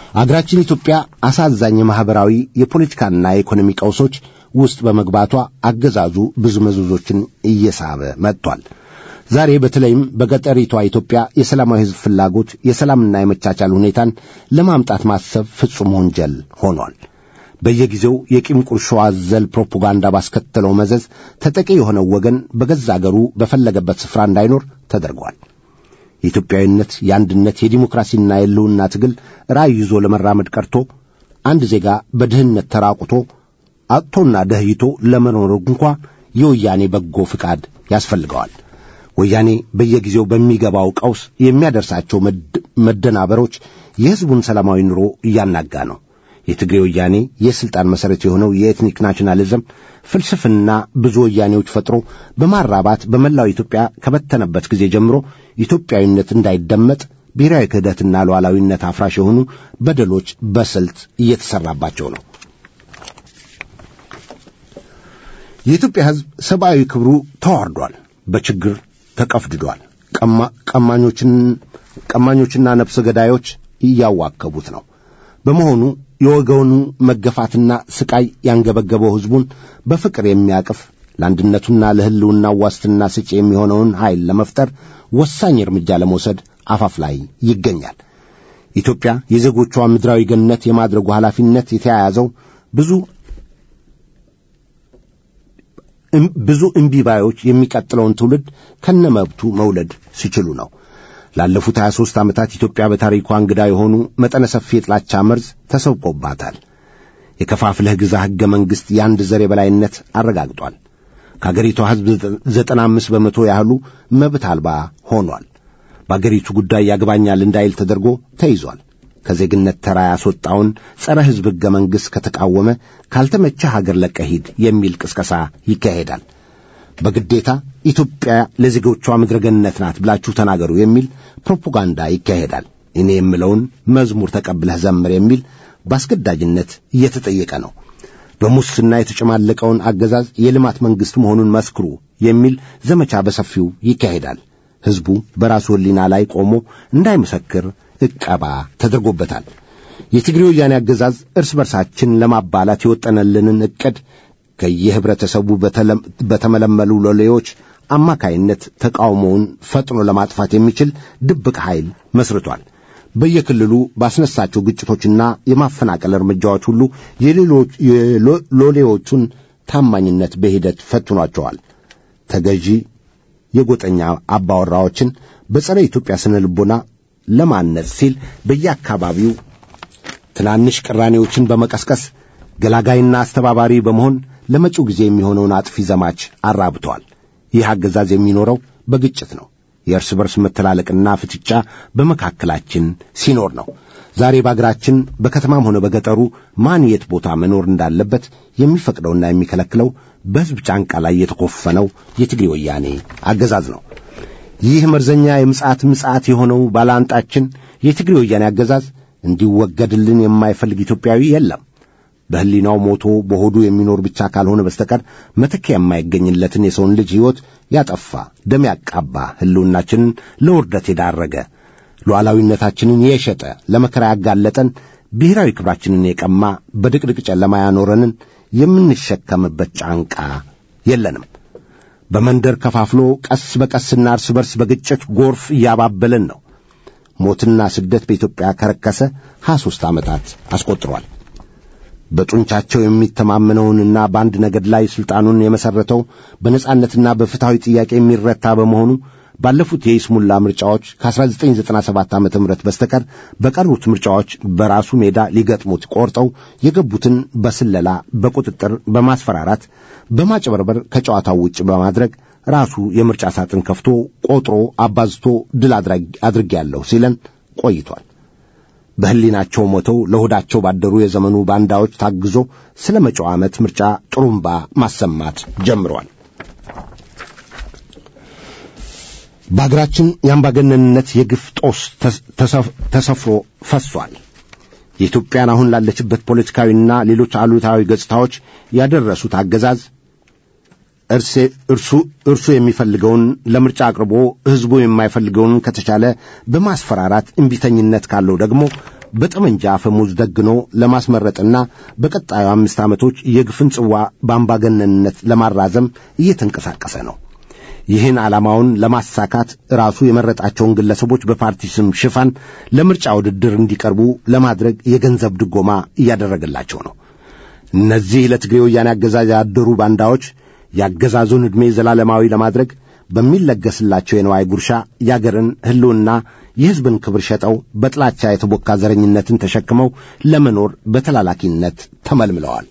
Speaker 2: አገራችን ኢትዮጵያ አሳዛኝ የማኅበራዊ የፖለቲካና የኢኮኖሚ ቀውሶች ውስጥ በመግባቷ አገዛዙ ብዙ መዘዞችን እየሳበ መጥቷል። ዛሬ በተለይም በገጠሪቷ ኢትዮጵያ የሰላማዊ ሕዝብ ፍላጎት የሰላምና የመቻቻል ሁኔታን ለማምጣት ማሰብ ፍጹም ወንጀል ሆኗል። በየጊዜው የቂም ቁርሾ አዘል ፕሮፓጋንዳ ባስከተለው መዘዝ ተጠቂ የሆነው ወገን በገዛ አገሩ በፈለገበት ስፍራ እንዳይኖር ተደርጓል። የኢትዮጵያዊነት፣ የአንድነት፣ የዲሞክራሲና የሕልውና ትግል ራዕይ ይዞ ለመራመድ ቀርቶ አንድ ዜጋ በድህነት ተራቁቶ አጥቶና ደህይቶ ለመኖር እንኳ የወያኔ በጎ ፍቃድ ያስፈልገዋል። ወያኔ በየጊዜው በሚገባው ቀውስ የሚያደርሳቸው መደናበሮች የሕዝቡን ሰላማዊ ኑሮ እያናጋ ነው። የትግሬ ወያኔ የሥልጣን መሠረት የሆነው የኤትኒክ ናሽናሊዝም ፍልስፍና ብዙ ወያኔዎች ፈጥሮ በማራባት በመላው ኢትዮጵያ ከበተነበት ጊዜ ጀምሮ ኢትዮጵያዊነት እንዳይደመጥ ብሔራዊ ክህደትና ሉዓላዊነት አፍራሽ የሆኑ በደሎች በስልት እየተሠራባቸው ነው። የኢትዮጵያ ሕዝብ ሰብአዊ ክብሩ ተዋርዷል፣ በችግር ተቀፍድዷል። ቀማኞችና ነፍሰ ገዳዮች እያዋከቡት ነው። በመሆኑ የወገኑ መገፋትና ስቃይ ያንገበገበው ሕዝቡን በፍቅር የሚያቅፍ ለአንድነቱና ለሕልውናው ዋስትና ሰጪ የሚሆነውን ኃይል ለመፍጠር ወሳኝ እርምጃ ለመውሰድ አፋፍ ላይ ይገኛል። ኢትዮጵያ የዜጎቿ ምድራዊ ገነት የማድረጉ ኃላፊነት የተያያዘው ብዙ ብዙ እምቢባዮች የሚቀጥለውን ትውልድ ከነመብቱ መውለድ ሲችሉ ነው። ላለፉት 23 ዓመታት ኢትዮጵያ በታሪኳ እንግዳ የሆኑ መጠነ ሰፊ የጥላቻ መርዝ ተሰብቆባታል። የከፋፍለህ ግዛ ሕገ መንግሥት የአንድ ዘር የበላይነት አረጋግጧል። ከአገሪቷ ሕዝብ ዘጠና አምስት በመቶ ያህሉ መብት አልባ ሆኗል። በአገሪቱ ጉዳይ ያግባኛል እንዳይል ተደርጎ ተይዟል። ከዜግነት ተራ ያስወጣውን ጸረ ሕዝብ ሕገ መንግሥት ከተቃወመ ካልተመቸ ሀገር ለቀህ ሂድ የሚል ቅስቀሳ ይካሄዳል። በግዴታ ኢትዮጵያ ለዜጎቿ ምድረ ገነት ናት ብላችሁ ተናገሩ የሚል ፕሮፓጋንዳ ይካሄዳል። እኔ የምለውን መዝሙር ተቀብለህ ዘምር የሚል በአስገዳጅነት እየተጠየቀ ነው። በሙስና የተጨማለቀውን አገዛዝ የልማት መንግሥት መሆኑን መስክሩ የሚል ዘመቻ በሰፊው ይካሄዳል። ሕዝቡ በራሱ ሕሊና ላይ ቆሞ እንዳይመሰክር ዕቀባ ተደርጎበታል። የትግሬ ወያኔ አገዛዝ እርስ በርሳችን ለማባላት የወጠነልንን ዕቅድ ከየህብረተሰቡ በተመለመሉ ሎሌዎች አማካይነት ተቃውሞውን ፈጥኖ ለማጥፋት የሚችል ድብቅ ኃይል መስርቷል። በየክልሉ ባስነሳቸው ግጭቶችና የማፈናቀል እርምጃዎች ሁሉ የሎሌዎቹን ታማኝነት በሂደት ፈትኗቸዋል። ተገዢ የጎጠኛ አባወራዎችን በጸረ ኢትዮጵያ ስነ ልቦና ለማነጽ ሲል በየአካባቢው ትናንሽ ቅራኔዎችን በመቀስቀስ ገላጋይና አስተባባሪ በመሆን ለመጪው ጊዜ የሚሆነውን አጥፊ ዘማች አራብተዋል። ይህ አገዛዝ የሚኖረው በግጭት ነው። የእርስ በርስ መተላለቅና ፍጥጫ በመካከላችን ሲኖር ነው። ዛሬ በአገራችን በከተማም ሆነ በገጠሩ ማን የት ቦታ መኖር እንዳለበት የሚፈቅደውና የሚከለክለው በሕዝብ ጫንቃ ላይ የተኮፈነው የትግሬ ወያኔ አገዛዝ ነው። ይህ መርዘኛ የምጽአት ምጽአት የሆነው ባላንጣችን የትግሬ ወያኔ አገዛዝ እንዲወገድልን የማይፈልግ ኢትዮጵያዊ የለም። በሕሊናው ሞቶ በሆዱ የሚኖር ብቻ ካልሆነ በስተቀር መተኪያ የማይገኝለትን የሰውን ልጅ ሕይወት ያጠፋ ደም ያቃባ ሕልውናችንን ለውርደት የዳረገ ሉዓላዊነታችንን የሸጠ ለመከራ ያጋለጠን ብሔራዊ ክብራችንን የቀማ በድቅድቅ ጨለማ ያኖረንን የምንሸከምበት ጫንቃ የለንም። በመንደር ከፋፍሎ ቀስ በቀስና እርስ በርስ በግጭት ጎርፍ እያባበለን ነው። ሞትና ስደት በኢትዮጵያ ከረከሰ ሀያ ሦስት ዓመታት አስቆጥሯል። በጡንቻቸው የሚተማመነውንና በአንድ ነገድ ላይ ሥልጣኑን የመሠረተው በነጻነትና በፍትሐዊ ጥያቄ የሚረታ በመሆኑ ባለፉት የይስሙላ ምርጫዎች ከ1997 ዓ ም በስተቀር በቀሩት ምርጫዎች በራሱ ሜዳ ሊገጥሙት ቆርጠው የገቡትን በስለላ፣ በቁጥጥር፣ በማስፈራራት፣ በማጭበርበር ከጨዋታው ውጭ በማድረግ ራሱ የምርጫ ሳጥን ከፍቶ ቆጥሮ አባዝቶ ድል አድርጌያለሁ ሲለን ቆይቷል። በሕሊናቸው ሞተው ለሆዳቸው ባደሩ የዘመኑ ባንዳዎች ታግዞ ስለ መጪው ዓመት ምርጫ ጥሩምባ ማሰማት ጀምረዋል። በአገራችን የአምባገነንነት የግፍ ጦስ ተሰፍሮ ፈሷል። የኢትዮጵያን አሁን ላለችበት ፖለቲካዊና ሌሎች አሉታዊ ገጽታዎች ያደረሱት አገዛዝ እርሱ የሚፈልገውን ለምርጫ አቅርቦ ሕዝቡ የማይፈልገውን ከተቻለ በማስፈራራት እምቢተኝነት ካለው ደግሞ በጠመንጃ አፈሙዝ ደግኖ ለማስመረጥና በቀጣዩ አምስት ዓመቶች የግፍን ጽዋ በአምባገነንነት ለማራዘም እየተንቀሳቀሰ ነው። ይህን ዓላማውን ለማሳካት ራሱ የመረጣቸውን ግለሰቦች በፓርቲ ስም ሽፋን ለምርጫ ውድድር እንዲቀርቡ ለማድረግ የገንዘብ ድጎማ እያደረገላቸው ነው። እነዚህ ለትግሬ ወያኔ አገዛዝ ያደሩ ባንዳዎች የአገዛዙን ዕድሜ ዘላለማዊ ለማድረግ በሚለገስላቸው የነዋይ ጉርሻ የአገርን ሕልውና የሕዝብን ክብር ሸጠው በጥላቻ የተቦካ ዘረኝነትን ተሸክመው ለመኖር በተላላኪነት ተመልምለዋል።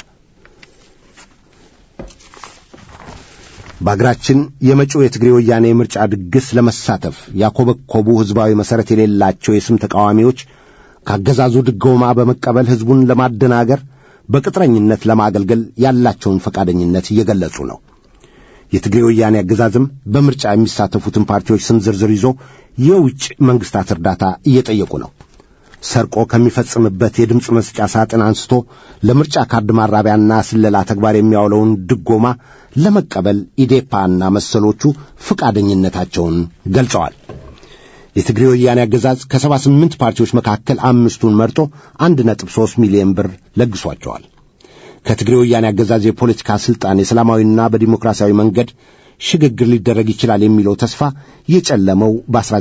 Speaker 2: በአገራችን የመጪው የትግሬ ወያኔ የምርጫ ድግስ ለመሳተፍ ያኮበኮቡ ሕዝባዊ መሠረት የሌላቸው የስም ተቃዋሚዎች ካገዛዙ ድጎማ በመቀበል ሕዝቡን ለማደናገር በቅጥረኝነት ለማገልገል ያላቸውን ፈቃደኝነት እየገለጹ ነው። የትግሬ ወያኔ አገዛዝም በምርጫ የሚሳተፉትን ፓርቲዎች ስም ዝርዝር ይዞ የውጭ መንግሥታት እርዳታ እየጠየቁ ነው። ሰርቆ ከሚፈጽምበት የድምፅ መስጫ ሳጥን አንስቶ ለምርጫ ካርድ ማራቢያና ስለላ ተግባር የሚያውለውን ድጎማ ለመቀበል ኢዴፓና መሰሎቹ ፈቃደኝነታቸውን ገልጸዋል። የትግሬ ወያኔ አገዛዝ ከሰባ ስምንት ፓርቲዎች መካከል አምስቱን መርጦ አንድ ነጥብ ሦስት ሚሊዮን ብር ለግሷቸዋል። ከትግሬ ወያኔ አገዛዝ የፖለቲካ ሥልጣን የሰላማዊና በዲሞክራሲያዊ መንገድ ሽግግር ሊደረግ ይችላል የሚለው ተስፋ የጨለመው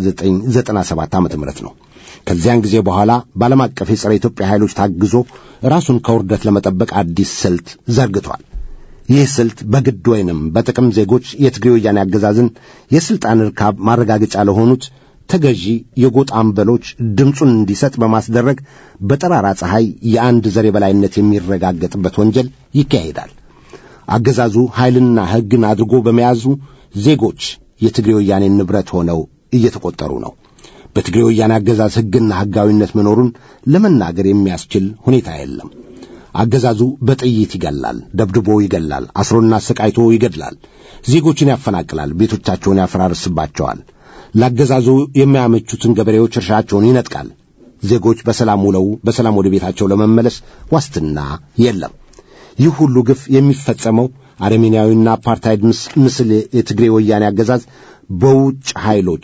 Speaker 2: በ1997 ዓ ም ነው። ከዚያን ጊዜ በኋላ በዓለም አቀፍ የጸረ ኢትዮጵያ ኃይሎች ታግዞ ራሱን ከውርደት ለመጠበቅ አዲስ ስልት ዘርግቷል። ይህ ስልት በግድ ወይንም በጥቅም ዜጎች የትግሬ ወያኔ አገዛዝን የሥልጣን ርካብ ማረጋገጫ ለሆኑት ተገዢ የጎጥ አምበሎች ድምፁን እንዲሰጥ በማስደረግ በጠራራ ፀሐይ የአንድ ዘር የበላይነት የሚረጋገጥበት ወንጀል ይካሄዳል። አገዛዙ ኃይልና ሕግን አድርጎ በመያዙ ዜጎች የትግሬ ወያኔ ንብረት ሆነው እየተቆጠሩ ነው። በትግሬ ወያኔ አገዛዝ ሕግና ሕጋዊነት መኖሩን ለመናገር የሚያስችል ሁኔታ የለም። አገዛዙ በጥይት ይገላል፣ ደብድቦ ይገላል፣ አስሮና አሰቃይቶ ይገድላል፣ ዜጎችን ያፈናቅላል፣ ቤቶቻቸውን ያፈራርስባቸዋል። ለአገዛዙ የሚያመቹትን ገበሬዎች እርሻቸውን ይነጥቃል። ዜጎች በሰላም ውለው በሰላም ወደ ቤታቸው ለመመለስ ዋስትና የለም። ይህ ሁሉ ግፍ የሚፈጸመው አረሜናዊና አፓርታይድ ምስል የትግሬ ወያኔ አገዛዝ በውጭ ኃይሎች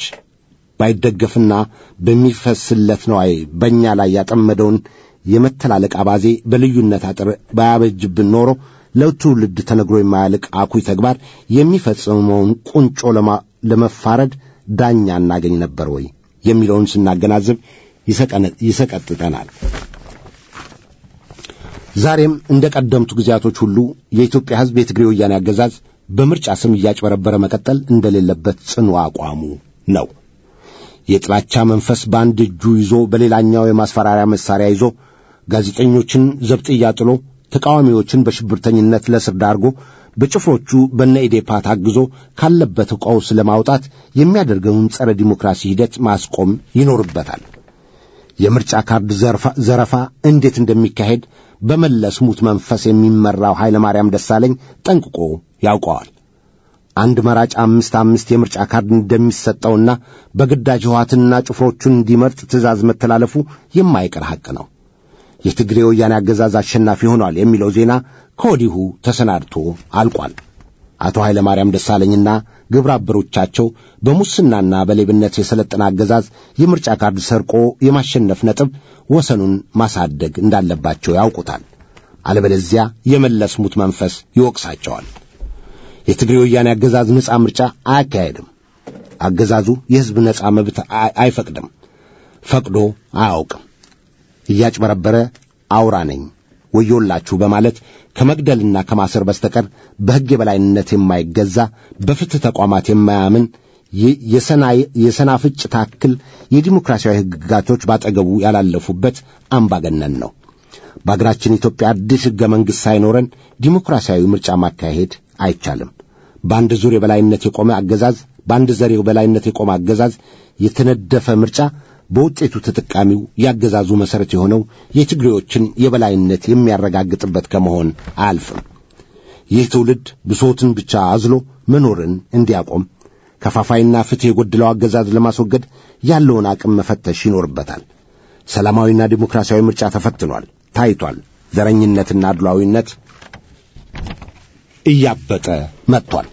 Speaker 2: ባይደገፍና በሚፈስለት ነዋይ በእኛ ላይ ያጠመደውን የመተላለቅ አባዜ በልዩነት አጥር ባያበጅብን ኖሮ ለትውልድ ተነግሮ የማያልቅ አኩይ ተግባር የሚፈጽመውን ቁንጮ ለመፋረድ ዳኛ እናገኝ ነበር ወይ የሚለውን ስናገናዝብ ይሰቀጥጠናል። ዛሬም እንደ ቀደምቱ ጊዜያቶች ሁሉ የኢትዮጵያ ሕዝብ የትግሬ ወያኔ አገዛዝ በምርጫ ስም እያጭበረበረ መቀጠል እንደሌለበት ጽኑ አቋሙ ነው። የጥላቻ መንፈስ በአንድ እጁ ይዞ በሌላኛው የማስፈራሪያ መሳሪያ ይዞ ጋዜጠኞችን ዘብጥያ ጥሎ ተቃዋሚዎችን በሽብርተኝነት ለስር ዳርጎ በጭፍሮቹ በነ ኢዴፓ ታግዞ ካለበት ቀውስ ለማውጣት የሚያደርገውን ጸረ ዲሞክራሲ ሂደት ማስቆም ይኖርበታል። የምርጫ ካርድ ዘረፋ እንዴት እንደሚካሄድ በመለስ ሙት መንፈስ የሚመራው ኃይለ ማርያም ደሳለኝ ጠንቅቆ ያውቀዋል። አንድ መራጭ አምስት አምስት የምርጫ ካርድ እንደሚሰጠውና በግዳጅ ሕወሓትና ጭፍሮቹን እንዲመርጥ ትእዛዝ መተላለፉ የማይቀር ሐቅ ነው። የትግሬ ወያኔ አገዛዝ አሸናፊ ሆኗል የሚለው ዜና ከወዲሁ ተሰናድቶ አልቋል። አቶ ኃይለ ማርያም ደሳለኝና ግብረ አበሮቻቸው በሙስናና በሌብነት የሰለጠነ አገዛዝ የምርጫ ካርድ ሰርቆ የማሸነፍ ነጥብ ወሰኑን ማሳደግ እንዳለባቸው ያውቁታል። አለበለዚያ የመለስ ሙት መንፈስ ይወቅሳቸዋል። የትግሬ ወያኔ አገዛዝ ነጻ ምርጫ አያካሄድም። አገዛዙ የሕዝብ ነጻ መብት አይፈቅድም፣ ፈቅዶ አያውቅም። እያጭበረበረ አውራ ነኝ ወዮላችሁ በማለት ከመግደልና ከማሰር በስተቀር በሕግ የበላይነት የማይገዛ በፍትሕ ተቋማት የማያምን የሰናፍጭ ታክል የዲሞክራሲያዊ ሕግጋቶች ባጠገቡ ያላለፉበት አምባገነን ነው። በአገራችን ኢትዮጵያ አዲስ ሕገ መንግሥት ሳይኖረን ዲሞክራሲያዊ ምርጫ ማካሄድ አይቻልም። በአንድ ዙር የበላይነት የቆመ አገዛዝ በአንድ ዘር የበላይነት የቆመ አገዛዝ የተነደፈ ምርጫ በውጤቱ ተጠቃሚው ያገዛዙ መሠረት የሆነው የትግሬዎችን የበላይነት የሚያረጋግጥበት ከመሆን አያልፍም። ይህ ትውልድ ብሶትን ብቻ አዝሎ መኖርን እንዲያቆም ከፋፋይና ፍትሕ የጎደለው አገዛዝ ለማስወገድ ያለውን አቅም መፈተሽ ይኖርበታል። ሰላማዊና ዲሞክራሲያዊ ምርጫ ተፈትኗል፣ ታይቷል። ዘረኝነትና አድሏዊነት እያበጠ መጥቷል።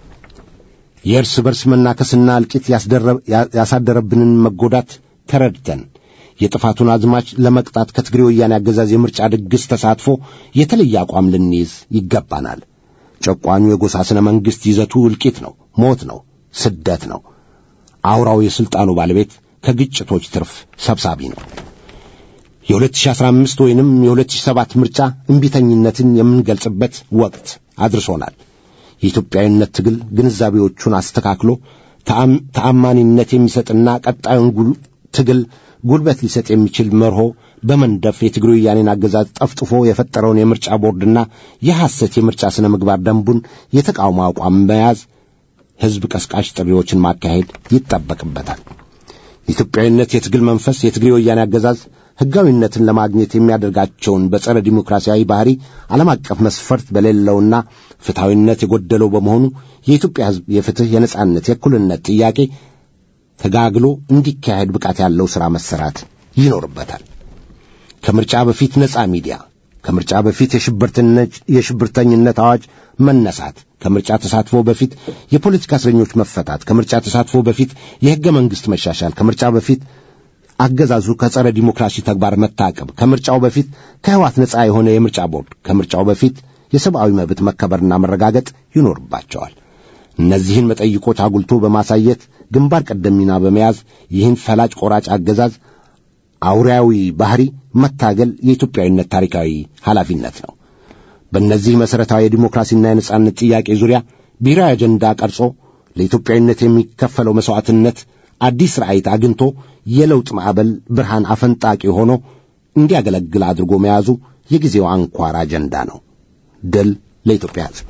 Speaker 2: የእርስ በርስ መናከስና እልቂት ያሳደረብንን መጎዳት ተረድተን የጥፋቱን አዝማች ለመቅጣት ከትግሬ ወያኔ አገዛዝ የምርጫ ድግስ ተሳትፎ የተለየ አቋም ልንይዝ ይገባናል። ጨቋኙ የጎሳ ስነ መንግሥት ይዘቱ እልቂት ነው፣ ሞት ነው፣ ስደት ነው። አውራው የሥልጣኑ ባለቤት ከግጭቶች ትርፍ ሰብሳቢ ነው። የ2015 ወይንም የ2007 ምርጫ እምቢተኝነትን የምንገልጽበት ወቅት አድርሶናል። የኢትዮጵያዊነት ትግል ግንዛቤዎቹን አስተካክሎ ተአማኒነት የሚሰጥና ቀጣዩን ትግል ጉልበት ሊሰጥ የሚችል መርሆ በመንደፍ የትግሬ ወያኔን አገዛዝ ጠፍጥፎ የፈጠረውን የምርጫ ቦርድና የሐሰት የምርጫ ሥነ ምግባር ደንቡን የተቃውሞ አቋም መያዝ ሕዝብ ቀስቃሽ ጥሪዎችን ማካሄድ ይጠበቅበታል። የኢትዮጵያዊነት የትግል መንፈስ የትግሬ ወያኔ አገዛዝ ሕጋዊነትን ለማግኘት የሚያደርጋቸውን በጸረ ዲሞክራሲያዊ ባህሪ ዓለም አቀፍ መስፈርት በሌለውና ፍትሐዊነት የጎደለው በመሆኑ የኢትዮጵያ ሕዝብ የፍትሕ፣ የነጻነት፣ የእኩልነት ጥያቄ ተጋግሎ እንዲካሄድ ብቃት ያለው ሥራ መሰራት ይኖርበታል። ከምርጫ በፊት ነጻ ሚዲያ፣ ከምርጫ በፊት የሽብርተኝነት አዋጅ መነሳት፣ ከምርጫ ተሳትፎ በፊት የፖለቲካ እስረኞች መፈታት፣ ከምርጫ ተሳትፎ በፊት የሕገ መንግሥት መሻሻል፣ ከምርጫ በፊት አገዛዙ ከጸረ ዲሞክራሲ ተግባር መታቀብ፣ ከምርጫው በፊት ከሕዋት ነጻ የሆነ የምርጫ ቦርድ፣ ከምርጫው በፊት የሰብአዊ መብት መከበርና መረጋገጥ ይኖርባቸዋል። እነዚህን መጠይቆች አጉልቶ በማሳየት ግንባር ቀደም ሚና በመያዝ ይህን ፈላጭ ቆራጭ አገዛዝ አውሬያዊ ባህሪ መታገል የኢትዮጵያዊነት ታሪካዊ ኃላፊነት ነው። በእነዚህ መሠረታዊ የዲሞክራሲና የነጻነት ጥያቄ ዙሪያ ብሔራዊ አጀንዳ ቀርጾ ለኢትዮጵያዊነት የሚከፈለው መሥዋዕትነት አዲስ ራዕይት አግኝቶ የለውጥ ማዕበል ብርሃን አፈንጣቂ ሆኖ እንዲያገለግል አድርጎ መያዙ የጊዜው አንኳር አጀንዳ ነው። ድል ለኢትዮጵያ ሕዝብ።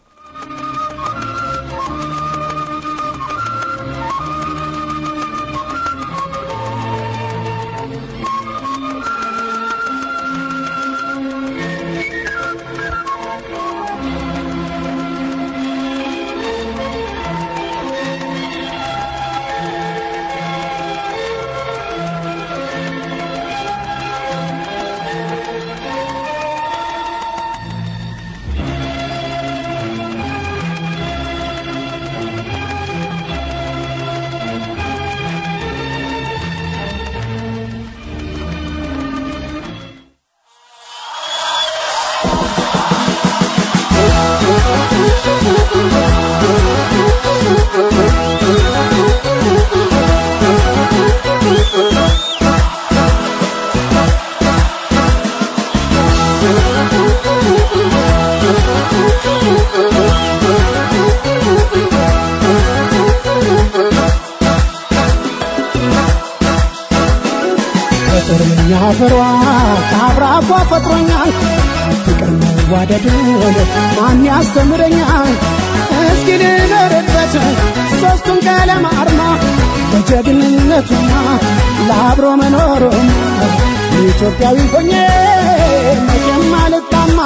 Speaker 5: ፍቅርኛ ፍሯ ከአብራኳ ፈጥሮኛል ፍቅር መዋደድ ማን ያስተምረኛል እስኪ ልኖርበት ሦስቱን ቀለም አርማ ለጀግንነቱና ለአብሮ መኖሩም ኢትዮጵያዊ ሆኜ መቼም አልጣማ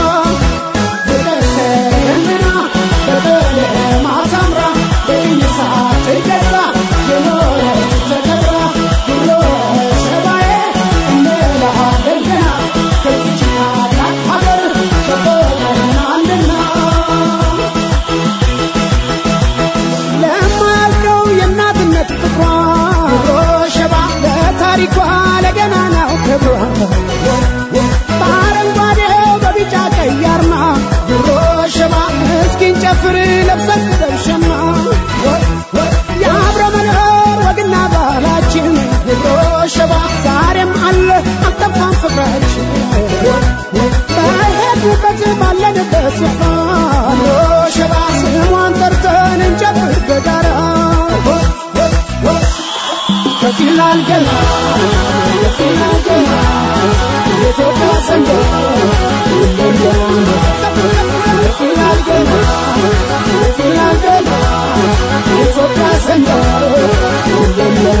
Speaker 5: ብቀሰምና በቀለም አሳምራ በይሳት ገዛ የኖረች ተከብራ ብሎ ሰባዬ እንላለን ገና ከዚች ታላቅ ሀገር ተቆጠርን አንድና ለማልቀው የእናትነት ፍቅሯ ሸባ ለታሪኳ ለገናናው ክብሯ በአረንጓዴው በቢጫ ቀይ አርማ ድሮ ሸባ እስኪን ጨፍር ለብሰን ደብሸማ የአብረ መኖር ወግና ባህላችን ድሮ ሸባ ዛሬም አለ አልጠፋም ፍቅራችን በሄድንበት ባለንበት ስፍራ ድሮ ሸባ ስሟን ጠርተን እንጨፍር በጋራ ከፊላል ገና ከፊላል ገና የኢትዮጵያ ሰንደቅ ከፊላል ገና ከፊላል ገና የኢትዮጵያ ሰንደቅ